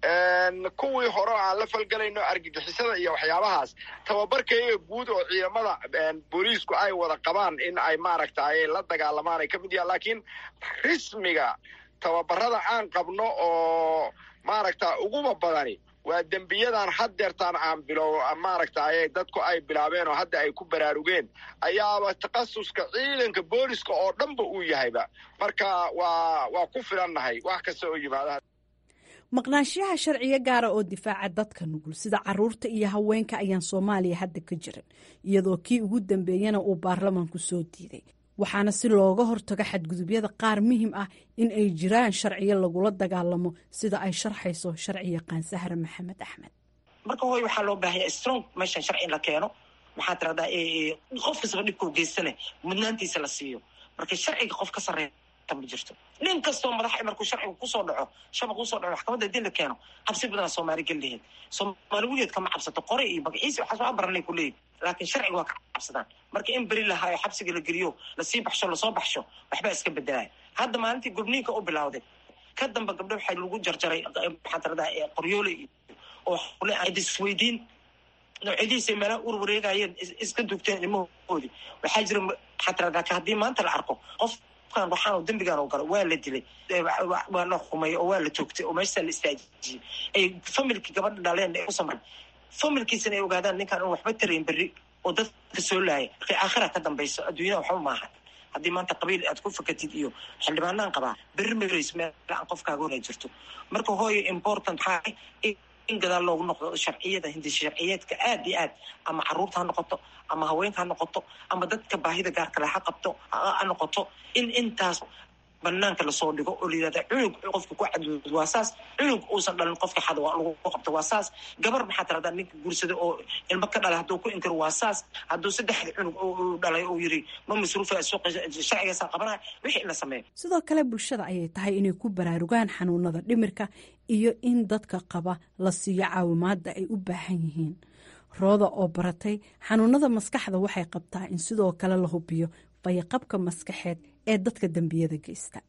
Speaker 8: kuwii hore aan la falgelayno argagixisada iyo waxyaabahaas tababarkaiga guud oo ciidamada booliisku ay wada qabaan in ay maaragtay la dagaalamaan ay ka mid yahan laakiin rismiga tababarada aan qabno oo maaragta uguba badani waa dembiyadan haddeertaan aan bilow maaragtay dadku ay bilaabeen oo hadda ay ku baraarugeen ayaaba takhasuska ciidanka booliska oo dhanba uu yahayba marka waa waa ku filannahay wax kasta oo yimaada
Speaker 7: maqnaanshiyaha sharciyo gaara oo difaaca dadka nugul sida caruurta iyo haweenka ayaan soomaaliya hadda ka jirin iyadoo kii ugu dambeeyana uu baarlamanku soo diiday waxaana si looga hortago xadgudubyada qaar muhim ah in ay jiraan sharciyo lagula dagaalamo sida ay sharxayso sharci yaqaan sahre maxamed axmed
Speaker 9: marka hooy waxaa loo baahaya strong meeshan sharci in la keeno maxaa tiradaa qof kastaba dhibkau geystane mudnaantiisa la siiyo marka sharciga qof ka sarreeya ma jirto nin kastoo madaxa markuu sharciga kusoo dhaco shabaq kusoo dhaco maxkamadda hadii la keeno cabsi badanaa soomaali geliheed soomaali weligeed kama cabsato qore iyo magaciisi waxaas waa baranay ku leeyihin laakiin sharciga waa ka cabsadaan marka in beri lahaa oo xabsiga la geliyo lasii baxsho lasoo baxsho waxbaa iska bedelaya hadda maalintii gobniinka u bilawday ka damba gabdho waxaa lagu jarjaray maxaa tiradaa qoryoole iyo oo isweydiin noocyadiisa meelaha ur wareegayeen iska dugteen ilmahoodii waxaa jira maxaa tiradaa haddii maanta la arko qof waxaan dembigaan oo galo waa la dilay waa la xumay oo waa la toogtay oo meeshaa la istaajiyey ay familkii gabadha dhaleen ay u samran familkiisana ay ogaadaan ninkaan in waxba tarayn berri oo dadka soo laaya markay aakhira ka dambayso adduunyada waxba maaha haddii maanta qabiil aad ku fakatid iyo xildhibaanaan qabaa berri marays meel aan qofkaaga hora jirto marka hooyo important maxaa in gadaal loogu noqdo sharciyada hindi sharciyeedka aad iyo aad ama caruurta ha noqoto ama haweenka ha noqoto ama dadka baahida gaarkale ha qabto ha noqoto in intaas banaanka lasoo dhigo oo la yihahda cunug qofka ku cadud waa saas cunug uusan dhalin qofka xada waa lagu qabto waa saas gabar maxaa tiradaa ninka guursada oo ilmo ka dhalay hadduu ku inkiro waa saas hadduu saddexda cunug u dhalay uu yiri ma masruufa sharcigaasaa qabanaya wixii in la sameeyo
Speaker 7: sidoo kale bulshada ayay tahay inay ku baraarugaan xanuunada dhimirka iyo in dadka qaba la siiyo caawimaada ay u baahan yihiin rooda oo baratay xanuunada maskaxda waxay qabtaa in sidoo kale la hubiyo fayaqabka maskaxeed ee dadka dembiyada geysta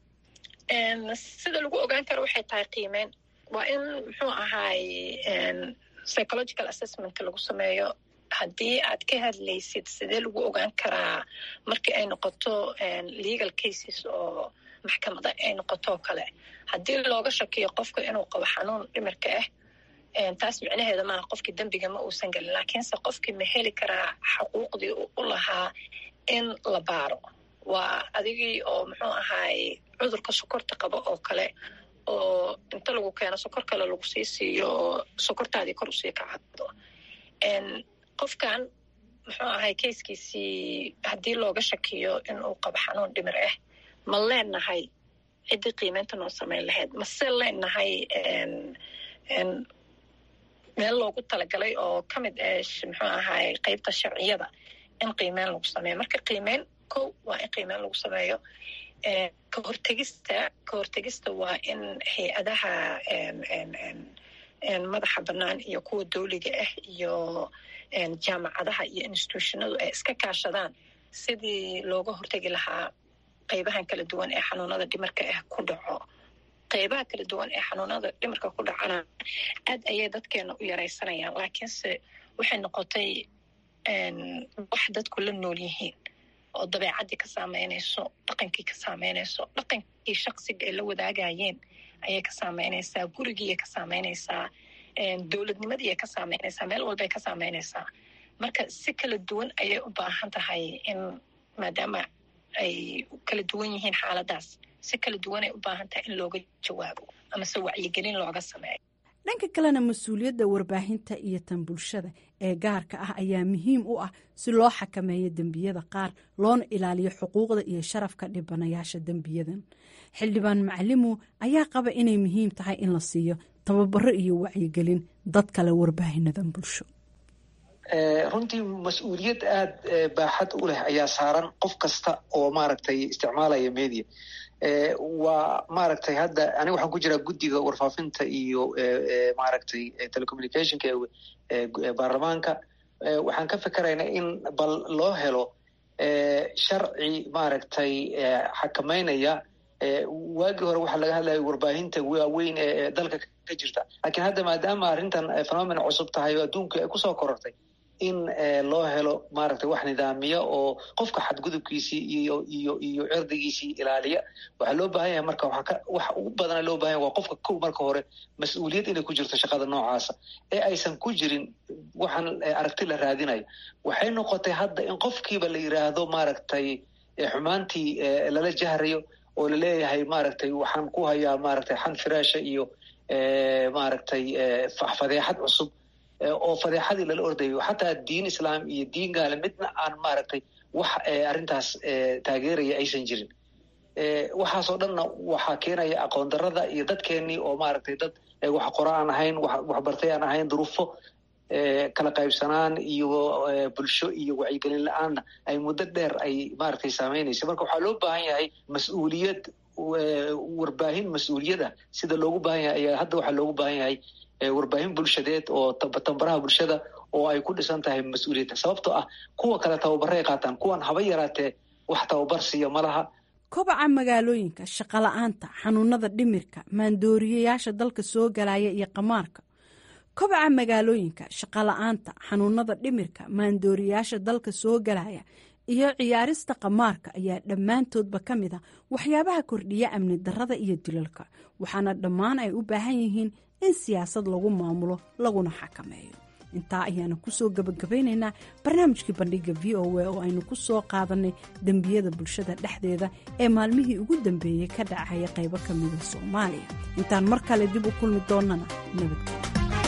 Speaker 10: sida lagu ogaan karo waxay tahay qiimeyn waa in muxuu ahaay psychological assessmentka lagu sameeyo haddii aad ka hadlaysid sidee lagu ogaan karaa markii ay noqoto legal cases oo maxkamada ay noqoto oo kale haddii looga shakiyo qofka inuu qabo xanuun dhimirka ah taas micnaheeda maaha qofkii dembiga ma uusan gelin laakiinse qofkii ma heli karaa xaquuqdii u lahaa in la baaro waa adigii oo muxuu ahaay cudurka sokorta qabo oo kale oo inta lagu keeno sokor kale lagu sii siiyo oo sokortaadii kor usii kacado qofkan muxuu ahay kayskiisii haddii looga shakiyo inuu qabo xanuun dhimir ah ma leenahay ciddii qiimeynta noo samayn lahayd mase leenahay meel loogu talagalay oo ka mid ah muxuu ahaay qeybta sharciyada in qiimeyn lagu sameeyo marka qiimeyn ko waa in qiimeyn lagu sameeyo ka hortegista ka hortegista waa in hay-adaha madaxa bannaan iyo kuwa dowliga ah iyo jaamacadaha iyo institutionadu ay iska kaashadaan sidii looga hortegi lahaa qeybahan kala duwan ee xanuunada dhimarka ah ku dhaco qeybaha kala duwan ee xanuunada dhimarka ku dhacana aad ayay dadkeena u yaraysanayaan laakiinse waxay noqotay wax dadku la nool yihiin oo dabeecaddii ka saameynayso dhaqankii ka saameynayso dhaqankii shaksiga ay la wadaagayeen ayay ka saameynaysaa gurigiiay ka saameynaysaa dowladnimadii ay ka saameynaysaa meel walbay ka saameynaysaa marka si kala duwan ayay u baahan tahay in maadaama ay kala duwan yihiin xaaladaas si kala duwanay u baahan tahay in looga jawaabo amase wacyigelin looga sameeyo
Speaker 7: dhanka kalena mas-uuliyadda warbaahinta iyo tan bulshada ee gaarka ah ayaa muhiim u ah si loo xakameeyo dembiyada qaar loona ilaaliyo xuquuqda iyo sharafka dhibanayaasha dembiyadan xildhibaan macalimu ayaa qaba inay muhiim tahay in la siiyo tababaro iyo wacyigelin dad kale warbaahinadan bulsho
Speaker 3: runtii mas-uuliyad aada baaxad u leh ayaa saaran qof kasta oo maaragtay isticmaalaya media waa maaragtay hadda aniga waxaan ku jiraa guddiga warfaafinta iyo maaragtay telecommunicationka ee baarlamaanka waxaan ka fikeraynaa in bal loo helo sharci maaragtay xakameynaya waagii hore waxaa laga hadlaya warbaahinta waaweyn ee dalka ka jirta laakiin hadda maadaama arrintan phenomen cusub tahay oo adduunka ay kusoo korortay in loo helo maaragtay wax nidaamiya oo qofka xadgudubkiisii iyo iyo iyo cirdigiisii ilaaliya waxaa loo baahan yahay marka wax ugu badana loo bahan yahay waa qofka kow marka hore mas-uuliyad inay ku jirto shaqada noocaasa ee aysan ku jirin waxaan aragti la raadinayo waxay noqotay hadda in qofkiiba la yiraahdo maaragtay xumaantii lala jahrayo oo laleeyahay maaragtay waxaan ku hayaa maaragtay xan firaasha iyo maaragtay fadeexad cusub oo fadeexadii lala ordayo xataa diin islaam iyo diin gaale midna aan maaragtay wax arrintaas taageeraya aysan jirin waxaasoo dhanna waxaa keenaya aqoon darada iyo dadkeenii oo maaragtay dad wax qora aan ahayn waxbartay aan ahayn duruufo kala qaybsanaan iyo bulsho iyo wacyigelin la-aanna ay muddo dheer ay maaragtay saameynaysa marka waxaa loo baahan yahay mas-uuliyad warbaahin mas-uuliyada sida loogu baahan yahay ayaa hadda waxaa loogu baahan yahay warbaahin bulshadeed oo tambaraha bulshada oo ay ku dhisan tahay mas-uuliyadda sababtoo ah kuwa kale tababaray qaataan kuwan haba yaraatee wax tababar siiya ma laha
Speaker 7: kobaca magaalooyinka shaqola'aanta xanuunada dhimirka maandooriyayaasha dalka soo galaya iyo qamaarka kobaca magaalooyinka shaqola'aanta xanuunada dhimirka maandooriyayaasha dalka soo galaya iyo ciyaarista qamaarka ayaa dhammaantoodba ka mid a waxyaabaha kordhiya amni darada iyo dilalka waxaana dhammaan ay u baahan yihiin in siyaasad lagu maamulo laguna xakameeyo intaa ayaanu kusoo gabagabaynaynaa barnaamijkii bandhiga v o a oo aynu ku soo qaadanay dembiyada bulshada dhexdeeda ee maalmihii ugu dambeeyey ka dhacaya qaybo ka mida soomaaliya intaan mar kale dib u kulmi doonnana nabadgelyo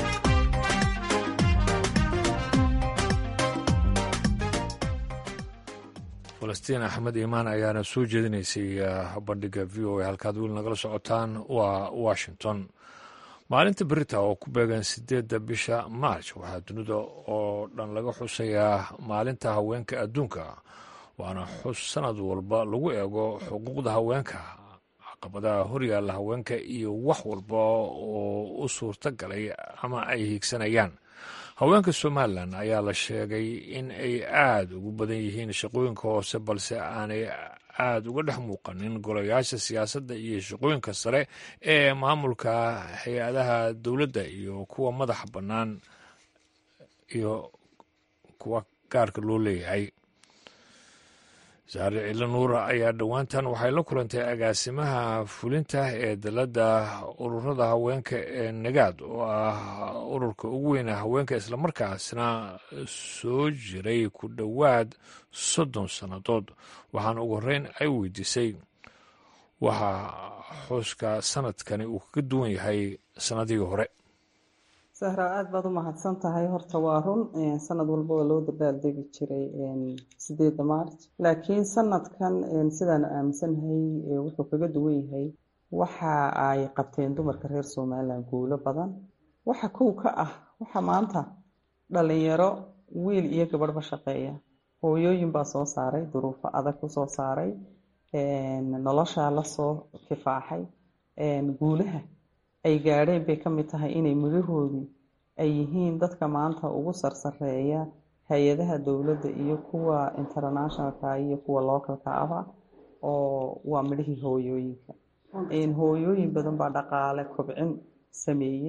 Speaker 1: falastiin axmed iimaan ayaana soo jeedinaysay bandhiga v o a halkaad weli nagala socotaan waa washington maalinta berita oo ku beegan sideedda bisha maarj waxaa dunida oo dhan laga xusayaa maalinta haweenka adduunka waana xus sanad walba lagu eego xuquuqda haweenka caqabadaha horyaalla haweenka iyo wax walba oo u suurta galay ama ay hiigsanayaan haweenka somalilan ayaa la sheegay in ay aada ugu badan yihiin shaqooyinka hoose balse aanay aada uga dhex muuqanin golayaasha siyaasadda iyo shaqooyinka sare ee maamulka hay-adaha dowladda iyo kuwa madaxa bannaan iyo kuwa gaarka loo leeyahay saare cilo nuura ayaa dhowaantan waxay la kulantay agaasimaha fulinta ee dalladda ururada haweenka ee nagaad oo ah ururka ugu weyna haweenka islamarkaasna soo jiray ku dhowaad soddon sannadood waxaana ugu horreyn ay weydiisay waxa xuska sanadkani uu kaga duwan yahay sannadihii hore
Speaker 11: sahra aada baad u mahadsan tahay horta waa run sanad walba waa loo dabaaldegi jiray sideedda maarch laakiin sanadkan sidaan aaminsanahay wuxuu kaga duwan yahay waxa ay qabteen dumarka reer somalilan guulo badan waxa kow ka ah waxa maanta dhalinyaro wiil iyo gabadhba shaqeeya hooyooyin baa soo saaray duruufo adag kusoo saaray noloshaa lasoo kifaaxay guulaha ay gaadheen bay ka mid tahay inay mudahoodii ay yihiin dadka maanta ugu sarsareeya hay-adaha dowladda iyo kuwa internationalka iyo kuwa localka aba oo waa midhihii hooyooyinka hooyooyin badan baa dhaqaale kobcin sameeyey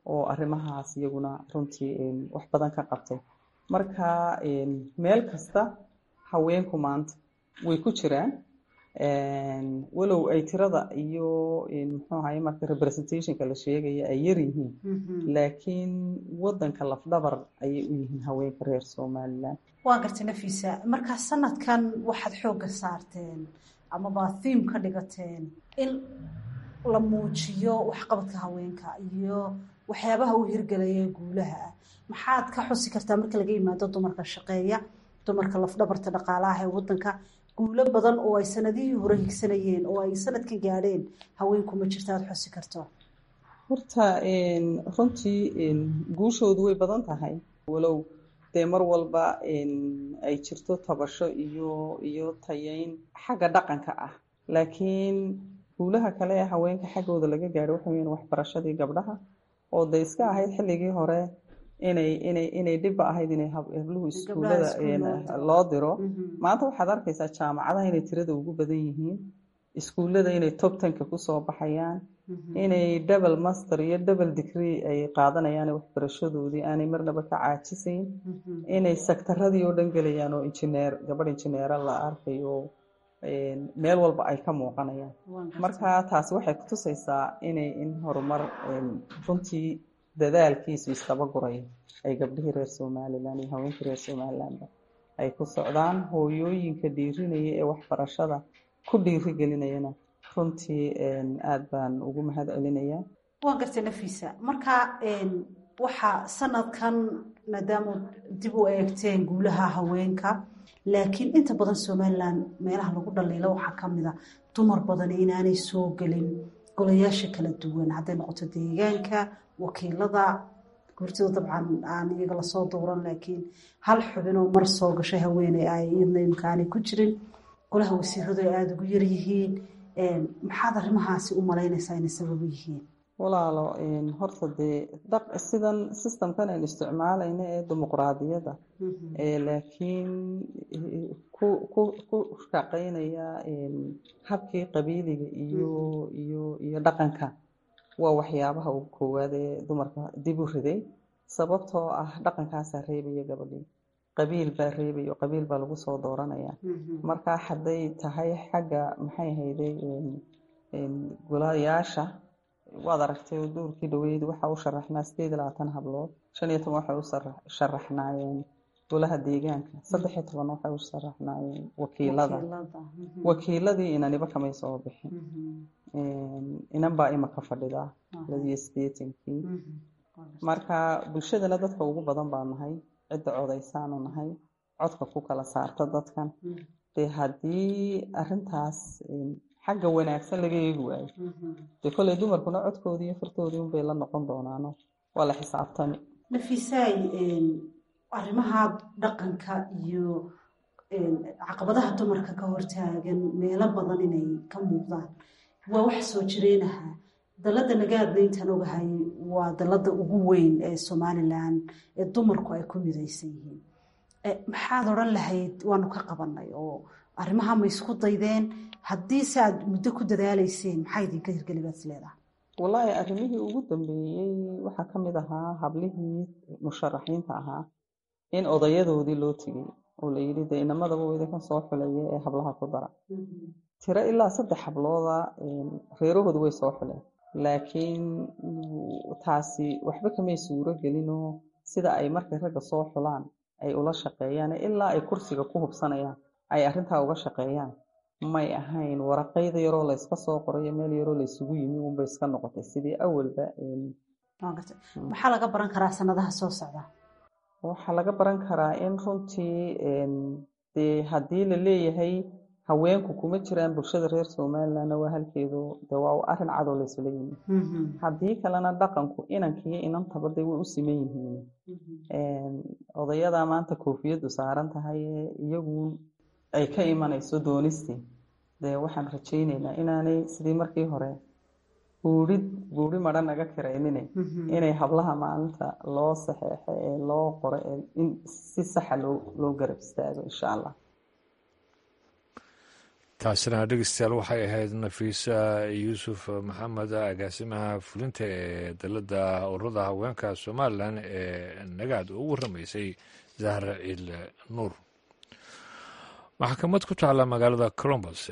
Speaker 11: oo arrimahaas iyaguna runtii wax badan ka qabtay marka meel kasta haweenku maanta way ku jiraan walow ay tirada iyo muxuu ahaye marka representationka la sheegaya ay yar yihiin laakiin wadanka lafdhabar ayay u yihiin haweenka reer somalilan
Speaker 7: waa gartay nafiisa markaa sanadkan waxaad xoogga saarteen amaba thiim ka dhigateen in la muujiyo waxqabadka haweenka iyo waxyaabaha u hirgelaya guulaha ah maxaad ka xusi kartaa marka laga yimaado dumarka shaqeeya dumarka lafdhabarta dhaqaalaha ee wadanka guulo badan oo ay sanadihii hore higsanayeen oo ay sanadkan gaadheen haweenku ma jirta aada xusi karto
Speaker 11: horta runtii guushoodu way badan tahay walow dee mar walba ay jirto tabasho iyo iyo tayeyn xagga dhaqanka ah laakiin guulaha kale ee haweenka xaggooda laga gaadho waxa weyan waxbarashadii gabdhaha oo de iska ahayd xilligii hore inay inay inay dhibba ahayd inay habluhu iskuullada loo diro maanta waxaad arkaysaa jaamacadaha inay tirada ugu badan yihiin iskuullada inay top tenka kusoo baxayaan inay double master iyo double degree ay qaadanayaan waxbarashadoodii aanay marnaba ka caajisayn inay sektaradii oo dhan gelayaan oo injineer gabadh injineera la arkayo meel walba ay ka muuqanayaan marka taasi waxay kutusaysaa inay in horumar runtii dadaalkiisu istabaguray ay gabdhihii reer somalilan iyo haweenkii reer somalilanba ay ku socdaan hooyooyinka dhiirinaya ee waxbarashada ku dhiirigelinayana runtii aada baan ugu mahad celinayaa
Speaker 7: waa gartay nafiisa marka waxaa sanadkan maadaama dib u eegteen guulaha haweenka laakiin inta badan somalilan meelaha lagu dhaliilo waxaa kamid a dumar badan inaanay soo gelin golayaasha kala duwan hadday noqoto deegaanka wakiilada gurtida dabcan aan iyaga lasoo dowran laakiin hal xubinoo mar soo gashay haweeney ay iyadna imkaanay ku jirin golaha wasiiradu ay aada ugu yaryihiin maxaad arrimahaasi u malaynaysaa inay sabab u yihiin
Speaker 11: walaalo horta dee sidan systemkan aynu isticmaalayna ee dimuqraadiyadda laakiin ku ku ku shaqeynaya habkii qabiiliga iyo iyo iyo dhaqanka waa waxyaabaha ugu koowaad ee dumarka dib u riday sababtoo ah dhaqankaasaa reebaya gabadhii qabiil baa reebaya oo qabiil baa lagu soo dooranaya marka hadday tahay xagga maxay hayday golayaasha waad aragtay oo duurkii dhaweyd waxaa u sharaxnaa sideed iyo labaatan hablood shan iyo toban waxay u sharaxnaayeen golaha deegaanka saddex iyo toban waxay u sharaxnaayeen wakiilada wakiiladii inaniba kamay soo bixin inan baa imaka fadhida ladiyo sideetankii marka bulshadana dadka ugu badan baa nahay cidda codaysaanu nahay codka ku kala saarta dadkan dee haddii arintaas xagga wanaagsan laga eegi waayo dee kolley dumarkuna codkoodii iyo furtoodii unbay la noqon doonaano waa la xisaabtami
Speaker 7: nafiisaay arrimaha dhaqanka iyo caqabadaha dumarka ka hortaagan meelo badan inay ka muuqdaan waa wax soo jireenaha dalada nagaadna intaan ogahay waa dalada ugu weyn ee somalilan ee dumarku ay ku midaysan yihiin maxaad odran lahayd waanu ka qabanay oo arrimaha ma isku daydeen haddii se aad muddo ku dadaalayseen maxaa idinka hirgeli baad isleedaha
Speaker 11: wallaahi arrimihii ugu dambeeyey waxaa ka mid ahaa hablihii musharaxiinta ahaa in odayadoodii loo tegey oo la yidhi dee inamadaba weyda ka soo xulaya ee hablaha ku dara tiro ilaa saddex hablooda reerahooda way soo xuleen laakiin taasi waxba kamay suuro gelinoo sida ay markay ragga soo xulaan ay ula shaqeeyaan ilaa ay kursiga ku hubsanayaan ay arrintaa uga shaqeeyaan may ahayn waraqayda yaroo layska soo qorayo meel yaroo laysugu yimi unbay iska noqotay sidii awalba
Speaker 7: maxaa laga baran karaa sanadaha soo socda
Speaker 11: waxaa laga baran karaa in runtii dee haddii la leeyahay haweenku kuma jiraan bulshada reer somalilandna waa halkeedu de waa arrin cadow laysula yimi haddii kalena dhaqanku inankiiyo inantaba de way u siman yihiin odayadaa maanta koofiyaddu saaran tahay iyagu ay ka imanayso doonistii dee waxaan rajayneynaa inaanay sidii markii hore buurid buuri madha naga kiraynine inay hablaha maalinta loo saxeexo ee loo qoro in si saxa loo loo garab istaago insha allah
Speaker 1: taasina dhegeystayaal waxay ahayd nafiisa yuusuf maxamed agaasimaha fulinta ee dalada ururada haweenka somalilan ee nagaad oo u waramaysay zahra ciil nuur maxkamad ku taalla magaalada colombus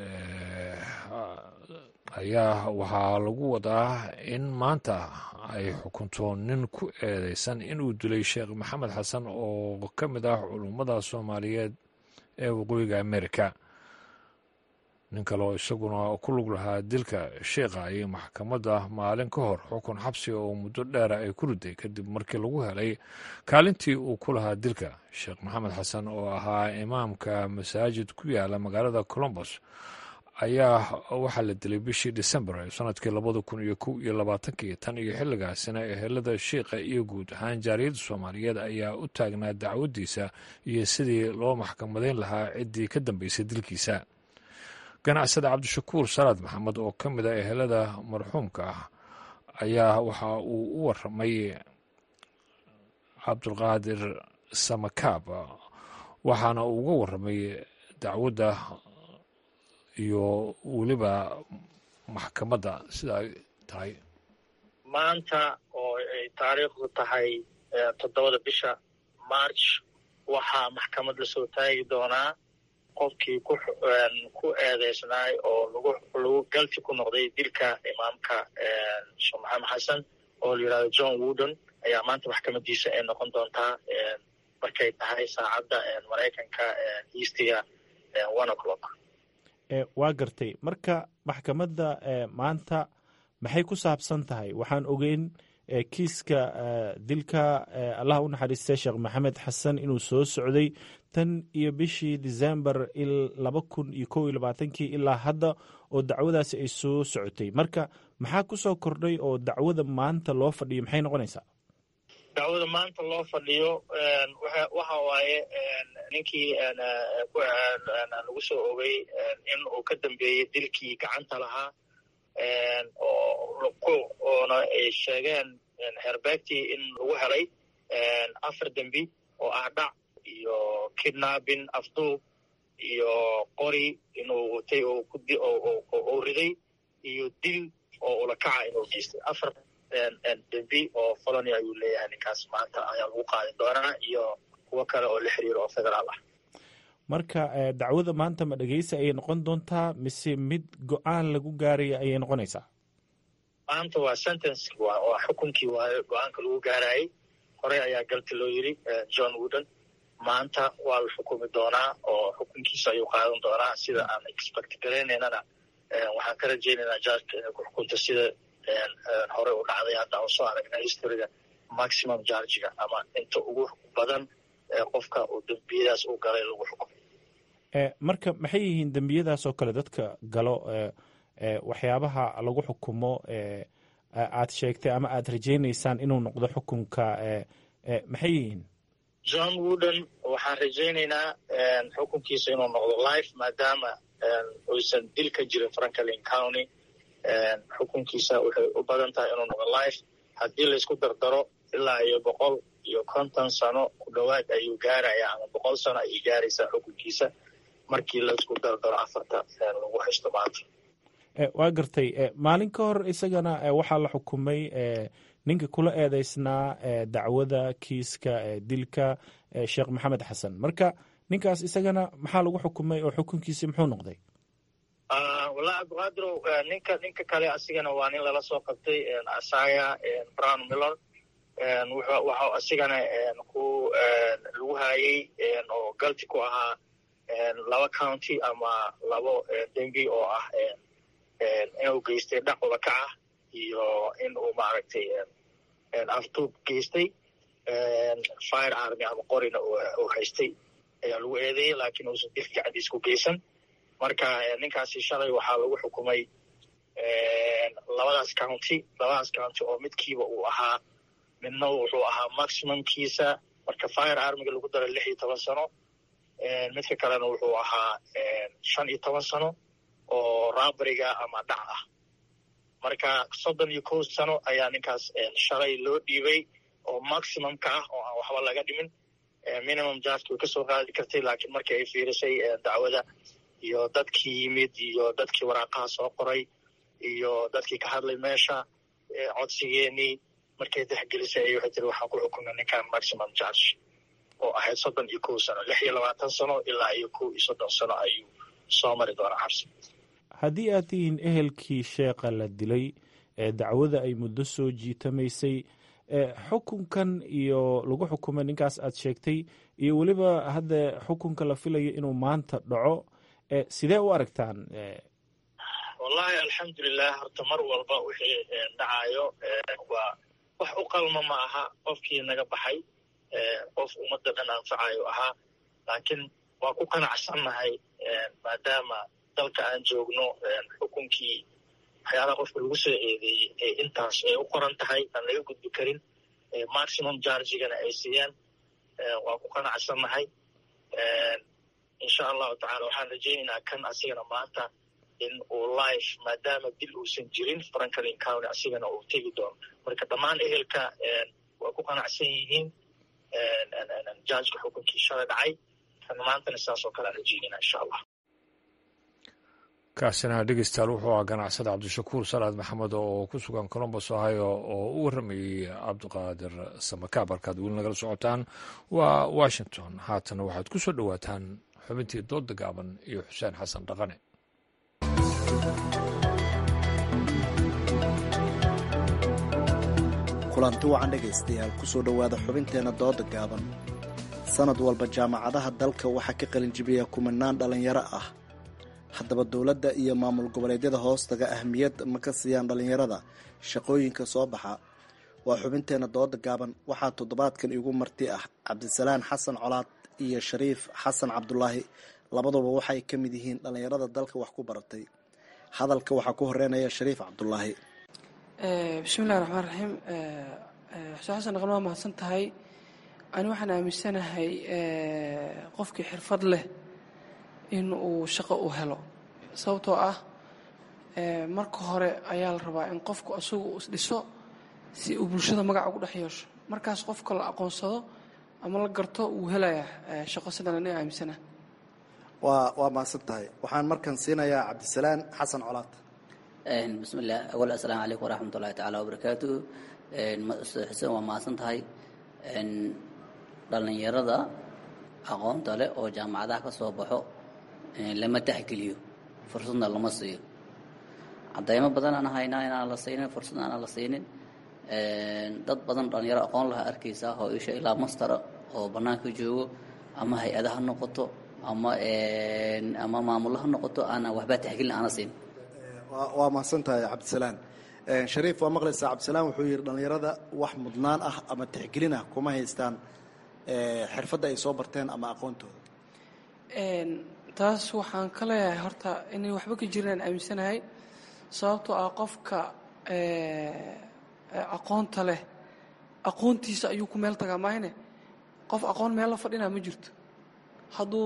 Speaker 1: ayaa waxaa lagu wadaa in maanta ay xukunto nin ku eedeysan inuu dilay sheekh maxamed xasan oo ka mid ah culummada soomaaliyeed ee waqooyiga amerika nin kaleo isaguna ku lug lahaa dilka sheikha ayay maxkamadda maalin ka hor xukun xabsi oo muddo dheera ay ku riday kadib markii lagu helay kaalintii uu ku lahaa dilka sheekh maxamed xasan oo ahaa imaamka masaajid ku yaala magaalada colombos ayaa waxaa la dilay bishii december ee sanadkii labada kun iyo kow iyo labaatankii tan iyo xilligaasina ehelada sheikha iyo guud ahaan jaariyadda soomaaliyeed ayaa u taagnaa dacwaddiisa iyo sidii loo maxkamadeyn lahaa ciddii ka dambeysay dilkiisa ganacsada cabdishakuur salaad maxamed oo ka mid a ehelada marxuumka ah ayaa waxa uu u waramay cabdulqaadir samakaab waxaana uu uga waramay dacwadda iyo weliba maxkamadda sida ay tahay
Speaker 12: maanta oo ay taariikhdu tahay toddobada bisha march waxaa maxkamad lasoo taagi doonaa qofkii ku eedeysnaay oo lagu galti ku noqday dilka imaamka sheekh maxamed xasan oo la yidhahdo john woodon ayaa maanta maxkamadiisa ay noqon doontaa markay tahay saacadda maraykanka eastiga one o'clock
Speaker 13: waa gartay marka maxkamadda maanta maxay ku saabsan tahay waxaan ogeyn kiiska dilka allah u naxariistay sheekh maxamed xasan inuu soo socday tan iyo bishii december laba kun iyo kow iyo labaatankii ilaa hadda oo dacwadaasi ay soo socotay marka maxaa ku soo kordhay oo dacwada maanta loo fadhiyo maxay noqonaysaa
Speaker 12: dacwada maanta loo fadhiyo waxa waaye ninkii lagu soo ogay in uu ka dambeeyey dilkii gacanta lahaa oona ay sheegeen herbeegtii in lagu helay afar dembi oo ah dhac iyo kidnapping afduub iyo qori inuu watay oo riday iyo dil oo ulakaca inuu geystay afar dembi oo folony ayuu leeyahay ninkaas maanta ayaa lagu qaadi doonaa iyo kuwo kale oo la xiriiro oo federaal ah
Speaker 13: marka dacwada maanta ma dhegeysa ayay noqon doontaa mise mid go-aan lagu gaaraya ayay noqonaysaa
Speaker 12: maanta waa sentence waa xukunkii waayo go-aanka lagu gaarayay horey ayaa galti loo yiri john woodon maanta waa la xukumi doonaa oo xukunkiisa ayuu qaadan doonaa sida aan expect garaynaynana waxaan ka rajaynaynaa jarka inay ku xukunto sida horey u dhacday hadda aan soo aragnay historyga maximum jargiga ama inta ugu badan qofka uu dembiyadaas u galay lagu xukumo
Speaker 13: marka maxay yihiin dembiyadaas oo kale dadka galo waxyaabaha lagu xukumo aad sheegtay ama aad rajaynaysaan inuu noqdo xukunka maxay yihiin
Speaker 12: john woodon waxaan rajaynaynaa xukunkiisa inuu noqdo life maadaama uysan dil ka jirin franklin county xukunkiisa waxay u badan tahay inuu noqdo life haddii laysku dardaro ilaa iyo boqol iyo konton sano ku dhowaad ayuu gaaraya ama boqol sano ayay gaaraysaa xukunkiisa markii laysku dardaro afarta lagu haysto maanta
Speaker 13: waa gartay maalin ka hor isagana waxaa la xukumay ninka kula eedeysnaa dacwada kiiska dilka sheekh maxamed xasan marka ninkaas isagana maxaa lagu xukumay oo xukunkiisi muxuu noqday
Speaker 12: wallahi cabdiqaadirow ninka ninka kale asigana waa nin lala soo qabtay asaya brown millon waxa asigana ku lagu hayay oo galti ku ahaa laba county ama labo dembi oo ah inuu geystay dhac ulakaca iyo in uu maaragtay aftuub geystay fire army ama qorina uu haystay ayaa lagu eedeeyey laakiin uusan dilka gacdiis ku geysan marka ninkaasi shalay waxaa lagu xukumay labadaas county labadaas county oo midkiiba uu ahaa midna wuxuu ahaa maximumkiisa marka fire armiga lagu daray lix iyo toban sano midka kalena wuxuu ahaa shan iyo toban sano oo raabariga ama dhac ah marka soddon iyo kow sano ayaa ninkaas shalay loo dhiibay oo maximumka ah oo aan waxba laga dhimin minimum jarki way kasoo qaadi kartay laakiin markii ay fiirisay dacwada iyo dadkii yimid iyo dadkii waraaqaha soo qoray iyo dadkii ka hadlay meesha codsigeenii markay dexgelisay ay waxay tiri waxaan ku xukunay ninkan maximum charge oo ahayd soddon iyo kow sano lix iyo labaatan sano ilaa iyo kow iyo soddon sano ayuu soo mari doonaa xabsi
Speaker 13: haddii aad tihiin ehelkii sheekha la dilay ee dacwada ay muddo soo jiitamaysay xukunkan iyo lagu xukumay ninkaas aad sheegtay iyo weliba hadda xukunka la filayo inuu maanta dhaco sidee u aragtaan
Speaker 12: wallahi alxamdulilah horta mar walba wixii dhacayo waa wax u qalma ma aha qofkii naga baxay qof ummadda dhan anfacayo ahaa laakiin waa ku qanacsannahay maadaama dalka aan joogno xukunkii waxyaalaha qofka lagu soo eedeeyey ee intaas ay u qoran tahay aan laga gudbi karin maximum chargigana ay siiyaan waa ku qanacsannahay insha allahu tacala waxaan rajaynaynaa kan asigana maanta in uu life maadaama dil uusan jirin franklin county asigana uu tegi doono marka dhammaan ehelka waa ku qanacsan yihiin jaajka xukunkii shalay dhacay kan maantana sidaas oo kale aan rajaynayna insha allah
Speaker 1: kaasina dhegeystayaal wuxuu ahaa ganacsada cabdishakuur salaad maxamed oo ku sugan colombos ohio oo u warramayey cabdiqaadir samakaab halkaad weli nagala socotaan waa washington haatana waxaad ku soo dhowaataan xubintii dooda gaaban iyo xuseen xasan dhaqane
Speaker 14: kulanti wacan dhegaystayaal kusoo dhowaada xubinteenna dooda gaaban sanad walba jaamacadaha dalka waxaa ka qalinjibiya kumanaan dhallinyaro ah haddaba dowladda iyo maamul goboleedyada hoostaga ahmiyad ma ka siiyaan dhallinyarada shaqooyinka soo baxa waa xubinteenna dooda gaaban waxaa toddobaadkan igu marti ah cabdisalaan xasan colaad iyo shariif xasan cabdulaahi labaduba waxay ka mid yihiin dhallinyarada dalka wax ku baratay hadalka waxaa ku horeynaya shariif cabdulaahi
Speaker 15: bismillahi raxmaan raxiim xuseen xasan dhaqan waa mahadsan tahay ani waxaan aaminsanahay qofkii xirfad leh in uu shaqo u helo sababtoo ah marka hore ayaa la rabaa in qofku isagu isdhiso si uu bulshada magaca ugu dhex yeesho markaas qofka la aqoonsado ama la garto wuu helayaa shaqo sidan ani aaminsana
Speaker 14: waa waa mahadsan tahay waxaan markan siinayaa cabdisalaan xasan colaad
Speaker 16: bismillaah awal assalaamu calaykum waraxmat ullahi tacaala wabarakaatuh xuseen waa mahadsan tahay dhallinyarada aqoonta leh oo jaamacadaha ka soo baxo lama taxgeliyo fursadna lama siiyo cadaymo badan aan haynaa inaan la siinin fursadna aanan la siinin dad badan dhalinyaro aqoon laha arkaysaa oo isha ilaa mastara oo bannaanka joogo ama hay-ada ha noqoto ama ama maamulo ha noqoto aanan waxbaa taxgelin aana siin
Speaker 14: waa mahadsan tahay cabdisalaan shariif waa maqlaysaa cabdisalaan wuxuu yidhi dhallinyarada wax mudnaan ah ama tixgelin ah kuma haystaan xirfadda ay soo barteen ama aqoontooda
Speaker 15: taas waxaan ka leeyahay horta inay waxba ka jirin aan aaminsanahay sababtoo ah qofka aqoonta leh aqoontiisa ayuu ku meel tagaa maahne qof aqoon meel la fadhinaa ma jirto hadduu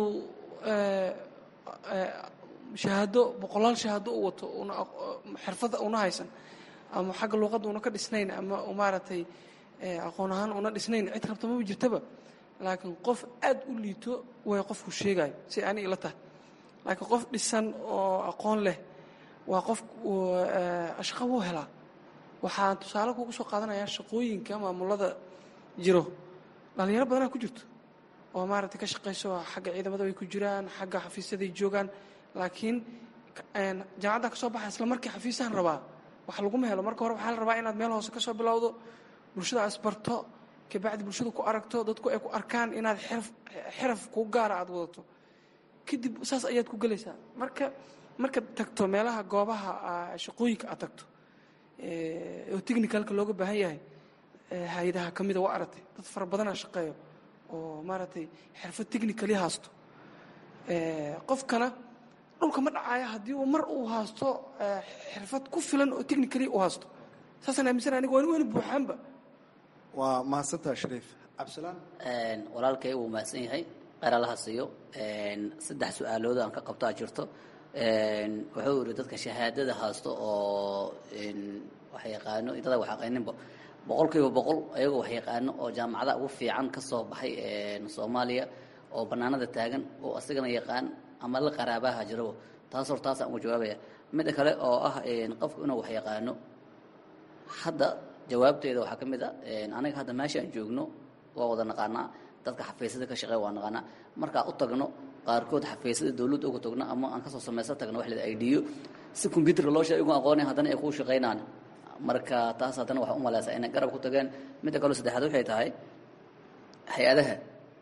Speaker 15: shahaado boqolaal shahaado u wato una xirfad una haysan ama xagga luuqadda una ka dhisnayn ama maaragtay aqoon ahaan una dhisnayn cid rabta maba jirtaba laakiin qof aad u liito way qofku sheegayo si ani ila tahay laakiin qof dhisan oo aqoon leh waa qof shaqo wuu helaa waxaan tusaale kugu soo qaadanayaa shaqooyinka maamulada jiro dhallinyaro badanaa ku jirto oo maaragtay ka shaqayso xagga ciidamada way ku jiraan xagga xafiisyaday joogaan laakiin jaamacadda ka soo baxa isla markii xafiisahan rabaa wax laguma helo marka hore waxaa la rabaa inaad meel hoose ka soo bilowdo bulshada asbarto kabacdi bulshada ku aragto dadku ay ku arkaan inaad xiraf kuu gaara aad wadato kadib saas ayaad ku gelaysaa marka markaad tagto meelaha goobaha shaqooyinka aad tagto oo technicalka looga baahan yahay hay-adaha ka mida waa aragtay dad fara badanaa shaqeeyo oo maaragtay xirfad technicali haasto qofkana dhulka ma dhacaya haddii uu mar uu haasto xirfad ku filan oo technicali u haasto saasaan aaminsan aniga waan weyna buuxaanba
Speaker 14: waa mahadsantaha shariif cabdisalaan
Speaker 16: walaalkay wuu mahadsan yahay qeralaha siiyo saddex su-aalood aan ka qabtaa jirto wuxuu yidhi dadka shahaadada haasto oo wax yaqaano dada wax yaqaaninba boqol kiiba boqol ayagoo wax yaqaano oo jaamacada ugu fiican ka soo baxay soomaaliya oo bannaanada taagan oo asigana yaqaan ama la qaraabaha jirabo taas hor taasaan uga jawaabaya midda kale oo ah qofku inuu wax yaqaano hadda jawaabteeda waxaa ka mid a aniga hadda meeshaan joogno waa wada naqaanaa dadka xafiisyada ka shaqeeya waa naqaanaa markaa u tagno qaarkood xafiisyada dawladda uga tagno ama aan kasoo samaysan tagno wax la idhiyo si combyuutarka loo sheega igu aqoonay haddana ay kuu shaqaynaan marka taas haddana waxaa u malaysaa inay garab ku tageen midda kaleo saddexaad waxay tahay hay-adaha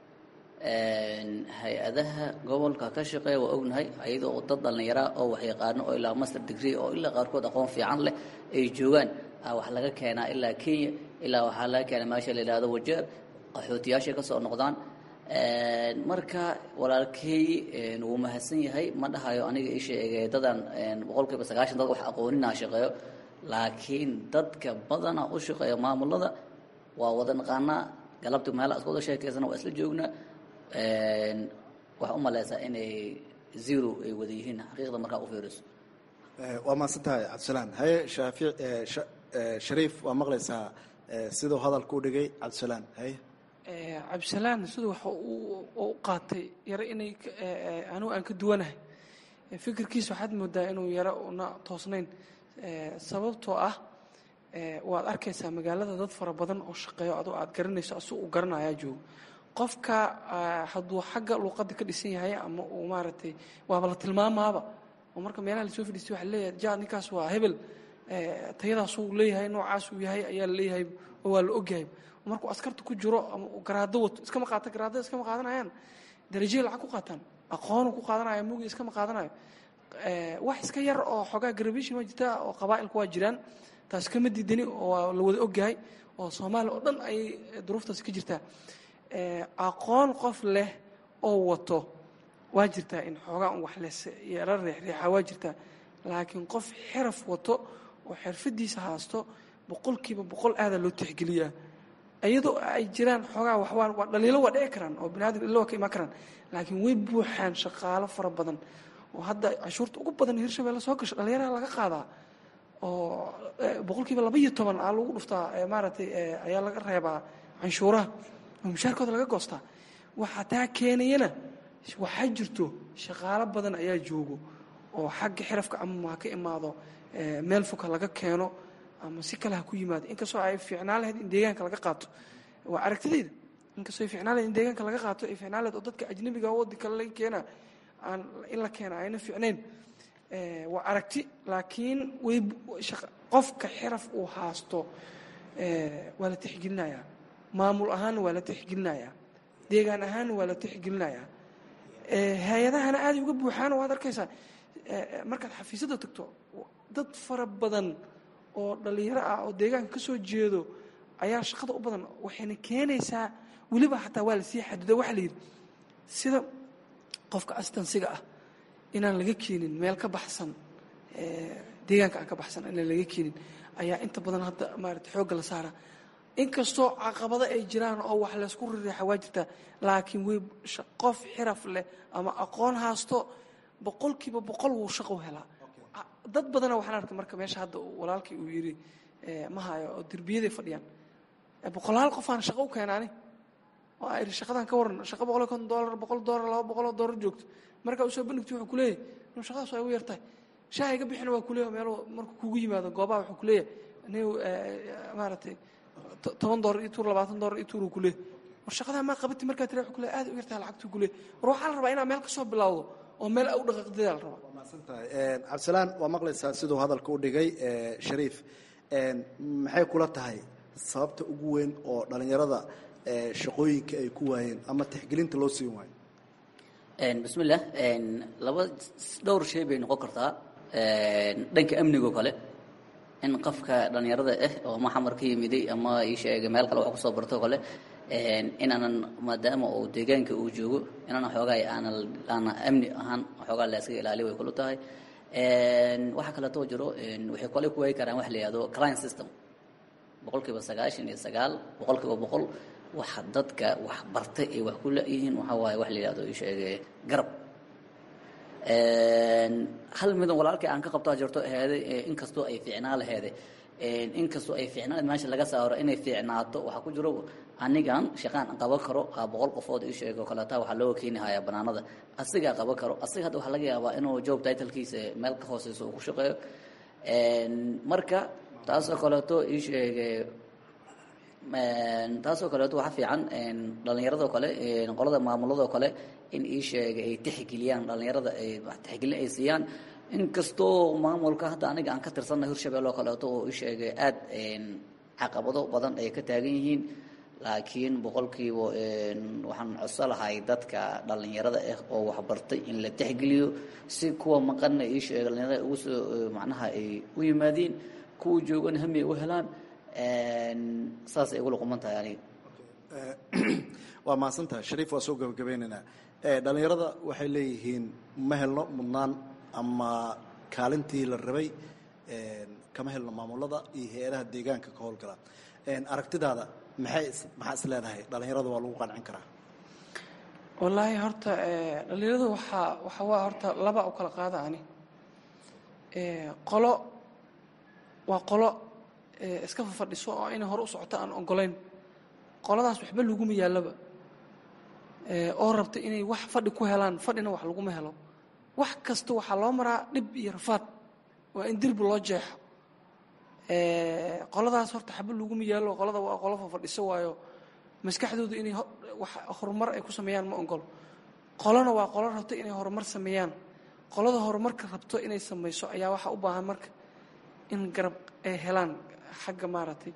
Speaker 16: hay-adaha gobolka ka shaqeeya waa ognahay ayadoo dad dhallinyaraa oo wax yaqaano oo ilaa master degree oo ilaa qaarkood aqoon fiican leh ay joogaan wax laga keenaa ilaa kenya ilaa waxaa laga keenaa meesha la yidhahdo wajeer qaxootiyaashay ka soo noqdaan marka walaalkey wuu mahadsan yahay ma dhahayo aniga ii sheegay dadan boqol kiiba sagaashan dad wax aqooninaa shaqeeyo laakiin dadka badana u shaqeeya maamulada waa wada naqaanaa galabti meela isku wada sheekaysana waa isla joognaa waxaa u malaysaa inay zero ay wada yihiin xaqiiqda markaa u fiiriso
Speaker 14: waa mahadsan tahay cabdisalaan haye shaafic shariif waa maqlaysaa siduu hadalka u dhigay cabdisalaan haye
Speaker 15: cabdisalaan siduu waxa u qaatay yaro inay anugu aan ka duwanahay fikirkiisa waxaad moodaa inuu yaro una toosnayn sababtoo ah waad arkaysaa magaalada dad fara badan oo shaqeeyo adoo aad garanayso asu u garanayaa joogo qofka hadduu xagga luuqadda ka dhisan yahay ama uu maaragtay waaba la tilmaamaaba oo marka meelaha lasoo fadhiistay waxa leeyahay ja ninkaas waa hebel tayadaasuu leeyahay noocaasuu yahay ayaa la leeyahay oo waa la ogyahay markuu askarta ku jiro ama garaado wato iskama qaata garaadada iskama qaadanayaan darajey lacag ku qaataan aqoonu ku qaadanaya mugi iskama qaadanayo wax iska yar oo xoogaa garabishin waa jirtaa oo qabaa'ilku waa jiraan taas kama diidani oo la wada ogyahay oo soomaaliya oo dhan ayay duruuftaasi ka jirtaa aqoon qof leh oo wato waa jirtaa in xoogaa un wax les yaro reexreexa waa jirtaa laakiin qof xiraf wato oo xirfadiisa haasto boqolkiiba boqol aadaa loo tixgeliyaa iyadoo ay jiraan xoogaa waxwaa waa dhaliilo waa dhici karaan oo bini adam illa waa ka imaan karaan laakiin way buuxaan shaqaalo fara badan oo hadda cashuurta ugu badan hirshabelle soo gasho dhalinyaraha laga qaadaa oo boqolkiiba laba iyo toban aa lagu dhuftaa maaragtay ayaa laga reebaa canshuuraha oo mushaarkooda laga goostaa waxaa taa keenayana waxaa jirto shaqaalo badan ayaa joogo oo xagga xirafka ama ha ka imaado meel fog ha laga keeno ama si kale ha ku yimaado inkastoo ay fiicnaan lahayd in deegaanka laga qaato waa aragtidayda inkastoo ay fiicnaan lahayd in deegaanka laga qaato ay fiicnaan lahayd oo dadka ajnabiga waddi kale laga keena aan in la keena ayna fiicnayn waa aragti laakiin way qofka xiraf uu haasto waa la tixgelinayaa maamul ahaanna waa la tixgelinayaa deegaan ahaanna waa la tixgelinayaa hay-adahana aaday uga buuxaana waad arkaysaa markaad xafiisyada tagto dad fara badan oo dhallinyaro ah oo deegaanka ka soo jeedo ayaa shaqada u badan waxayna keenaysaa weliba xataa waa lasii xadido waxaa la yidhi sida qofka astansiga ah inaan laga keenin meel ka baxsan deegaanka aan ka baxsan inaan laga keenin ayaa inta badan hadda maarata xoogga la saara inkastoo caqabado ay jiraan oo wax laysku rireexa waa jirtaa laakiin way qof xiraf leh ama aqoon haasto boqolkiiba boqol wuu shaqo helaa dad badana waxaan arkay marka meesha hadda walaalkii uu yidhi ma hayo oo derbiyaday fadhiyaan boqolaal qofaan shaqo u keenaani oo a idhi shaqadan ka waran shaqa boqol iyo konton doolar boqol doolar laba boqoloo doolar joogto markaa usoo bandhigti wuxuu kuleeyahay inu shaqadaas waa igu yartahay shaha iga bixina waa kuleeyahay meel markuu kugu yimaado goobaha wuxuu kuleeyahay anigu maaragtay toban doolar iyo tuur labaatan doolar iyo tuur uu kuleeyahay war shaqadaa maa qabati markaa tira wuxuu kuleeyahay aad u yartahay lacagtuu kuleeyahay war waxaa la rabaa inaa meel kasoo bilowdo oo meel u dhaqaaqdadaa la rabaa
Speaker 14: cabdisalaan waa maqlaysaa siduu hadalka u dhigay shariif maxay kula tahay sababta ugu weyn oo dhallinyarada shaqooyinka ay ku waayeen ama tixgelinta loo siin waayo
Speaker 16: bismillah laba dhowr shay bay noqon kartaa dhanka amnigoo kale in qofka dhallinyarada ah oo ama xamar ka yimiday ama ii sheegay meel kale wax kusoo barto kale inaanan maadaama uu deegaanka uu joogo inaanan xoogaa aanan aanan amni ahaan xoogaa la iskaga ilaaliyo way kula tahay waxaa kaleetoo jiro waxay kole ku waayi karaan wax la yihahdo client system boqol kiiba sagaashan iyo sagaal boqol kiiba boqol waxa dadka wax bartay ay wax ku la-yihiin waxaa waaye wax la yihahdo ii sheegay garab hal midan walaalkii aan ka qabtaa jirto aheeday inkastoo ay fiicnaa laheeday inkastoo ay fiicnaan meesha laga saaro inay fiicnaato waxaa ku jiro anigan shaqaan qaban karo aa boqol qofood ii sheego kaleeta waxaa looga keeni hayaa banaanada asigaa qaban karo asiga hadda waxaa laga yaabaa inuu job titlkiisa meel ka hooseyso uu ku shaqeeyo marka taasoo kaleeto ii sheege taasoo kaleeto waxaa fiican dhallinyaradoo kale qolada maamuladoo kale in ii sheega ay tixgeliyaan dhallinyarada ay tixgelin ay siiyaan inkastoo maamulka hadda aniga aan ka tirsanna hirshabelle oo kaleeto oo ii sheegay aad caqabado badan ay ka taagan yihiin laakiin boqolkiiba waxaan codso lahay dadka dhallinyarada ah oo waxbartay in la tixgeliyo si kuwa maqanna ii sheega dhallinyarada ugu soo macnaha ay u yimaadiin kuwa joogana hami ay u helaan saas ay ugula quman tahay aniga
Speaker 14: waa mahadsantaha shariif waa soo gabagabeynaynaa dhallinyarada waxay leeyihiin ma helno mudnaan ama kaalintii la rabay kama helno maamulada iyo hay-adaha deegaanka ka howlgala aragtidaada maxay maxaa is leedahay dhallinyarada waa lagu qancin karaa
Speaker 15: wallaahi horta dhallinyaradu waxaa waxa waa horta laba u kala qaada ani qolo waa qolo iska fafadhiso oo inay hore u socoto aan ogolayn qoladaas waxba laguma yaallaba oo rabta inay wax fadhi ku helaan fadhina wax laguma helo wax kasta waxaa loo maraa dhib iyo rafaad waa in dirbi loo jeexo qoladaas horta xaba laguma yaallo qolada waa qolo fafadhiso waayo maskaxdoodu inay wax horumar ay ku sameeyaan ma ogolo qolona waa qolo rabto inay horumar sameeyaan qolada horumarka rabto inay samayso ayaa waxaa u baahan marka in garab ay helaan xagga maaragtay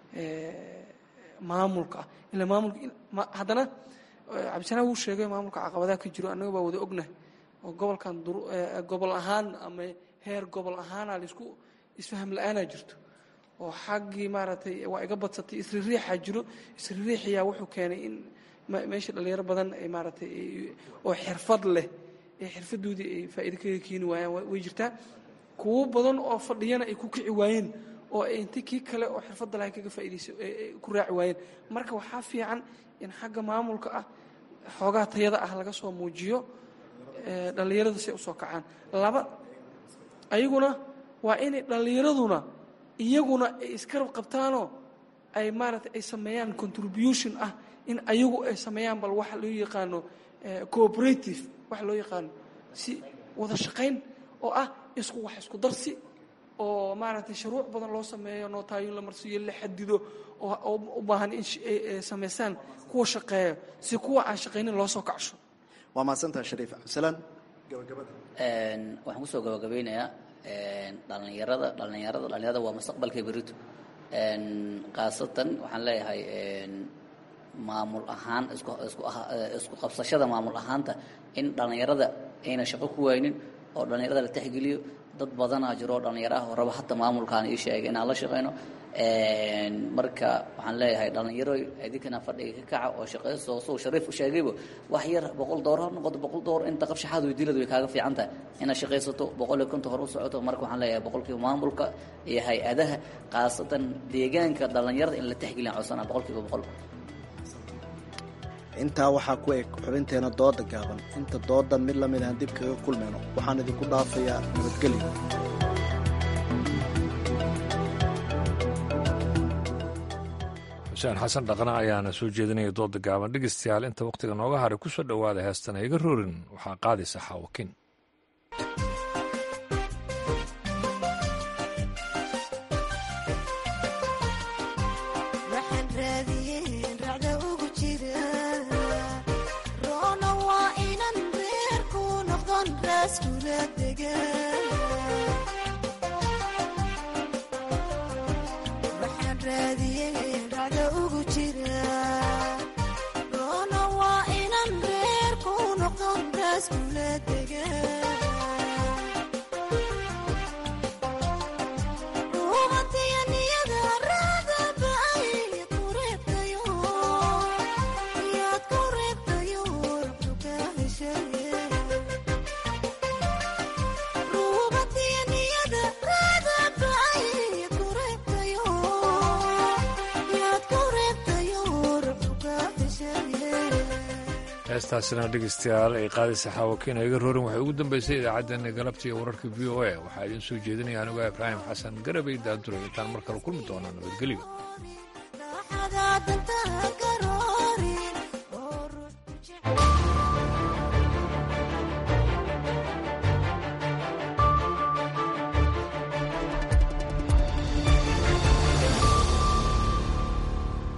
Speaker 15: maamulka ah ila maamulka haddana cabdisanaa wuu sheegay maamulka caqabadaha ka jiro annaga baa wada ognahay oo gobolkan gobol ahaan ama heer gobol ahaana laisku isfaham la-aanaa jirto oo xaggii maaragtay waa iga badsatay isririixaa jiro isririixiyaa wuxuu keenay in meesha dhalinyaro badan ay maaragtay oo xirfad leh ee xirfadoodii ay faa'iido kaga keeni waayaan way jirtaa kuwo badan oo fadhiyana ay ku kici waayeen oo ay inta kii kale oo xirfadda lahay kaga faa'iidaysa ku raaci waayeen marka waxaa fiican in xagga maamulka ah xoogaha tayada ah laga soo muujiyo dhallinyaradu si ay usoo kacaan laba ayaguna waa inay dhallinyaraduna iyaguna ay iskarab qabtaanoo ay maaragtay ay sameeyaan contribution ah in ayagu ay sameeyaan bal waxa loo yaqaano cooperative waxa loo yaqaano si wada shaqayn oo ah isku wax isku darsi oo maaragtay shuruuc badan loo sameeyo nootaayoon la marsiiyo la xadido oo u baahan in samaysaan kuwa shaqeeyo si kuwa aan shaqaynin loo soo kacsho
Speaker 14: waa mahadsantaha shariif cabdisalaan gabagabada
Speaker 16: waxaan kusoo gabagabeynayaa dhallinyarada dhallinyarada dhallinyarada waa mustaqbalka berito khaasatan waxaan leeyahay maamul ahaan isku isku isku qabsashada maamul ahaanta in dhallinyarada ayna shaqo ku waynin oo dhallinyarada la tixgeliyo dad badanaa jiro oo dhallinyaro ah oo raba hata maamulkaan ii sheegay inaan la shaqayno marka waxaan leeyahay dhallinyaro idinkana fadhiga ka kaca oo shaqayso suu shariif u sheegayba wax yar boqol door ha noqoto boqol door inta qabshaxaad weydiilad way kaaga fiican tahay inaad shaqaysato boqol iyo konton hor u socoto marka waxaan leeyahay boqolkiiba maamulka iyo hay-adaha khaasatan deegaanka dhallinyarada in la tixgeliyan codsanaa boqolkiiba boqol
Speaker 14: intaa waxaa ku eg xubinteena dooda gaaban inta doodan mid lamid aan dib kaga kulmayno waxaan idinku dhaafayaa nabadgelyo
Speaker 1: xuseen xasan dhaqna ayaana soo jeedinaya dooda gaaban dhegeystayaal inta wakhtiga nooga haray ku soo dhowaada heestan iga roorin waxaa qaadaysa xaawakin
Speaker 17: Yeah.
Speaker 1: heestaasina dhegeystayaal ay qaadaysa xaawakiin iga roorin waxay ugu dambeysay idaacaddeenna galabta iyo wararka v o a waxaa idiin soo jeedinaya anigo ibraahim xasan garabay daadura intaan mar kale kulmi doonaa nabadgelyo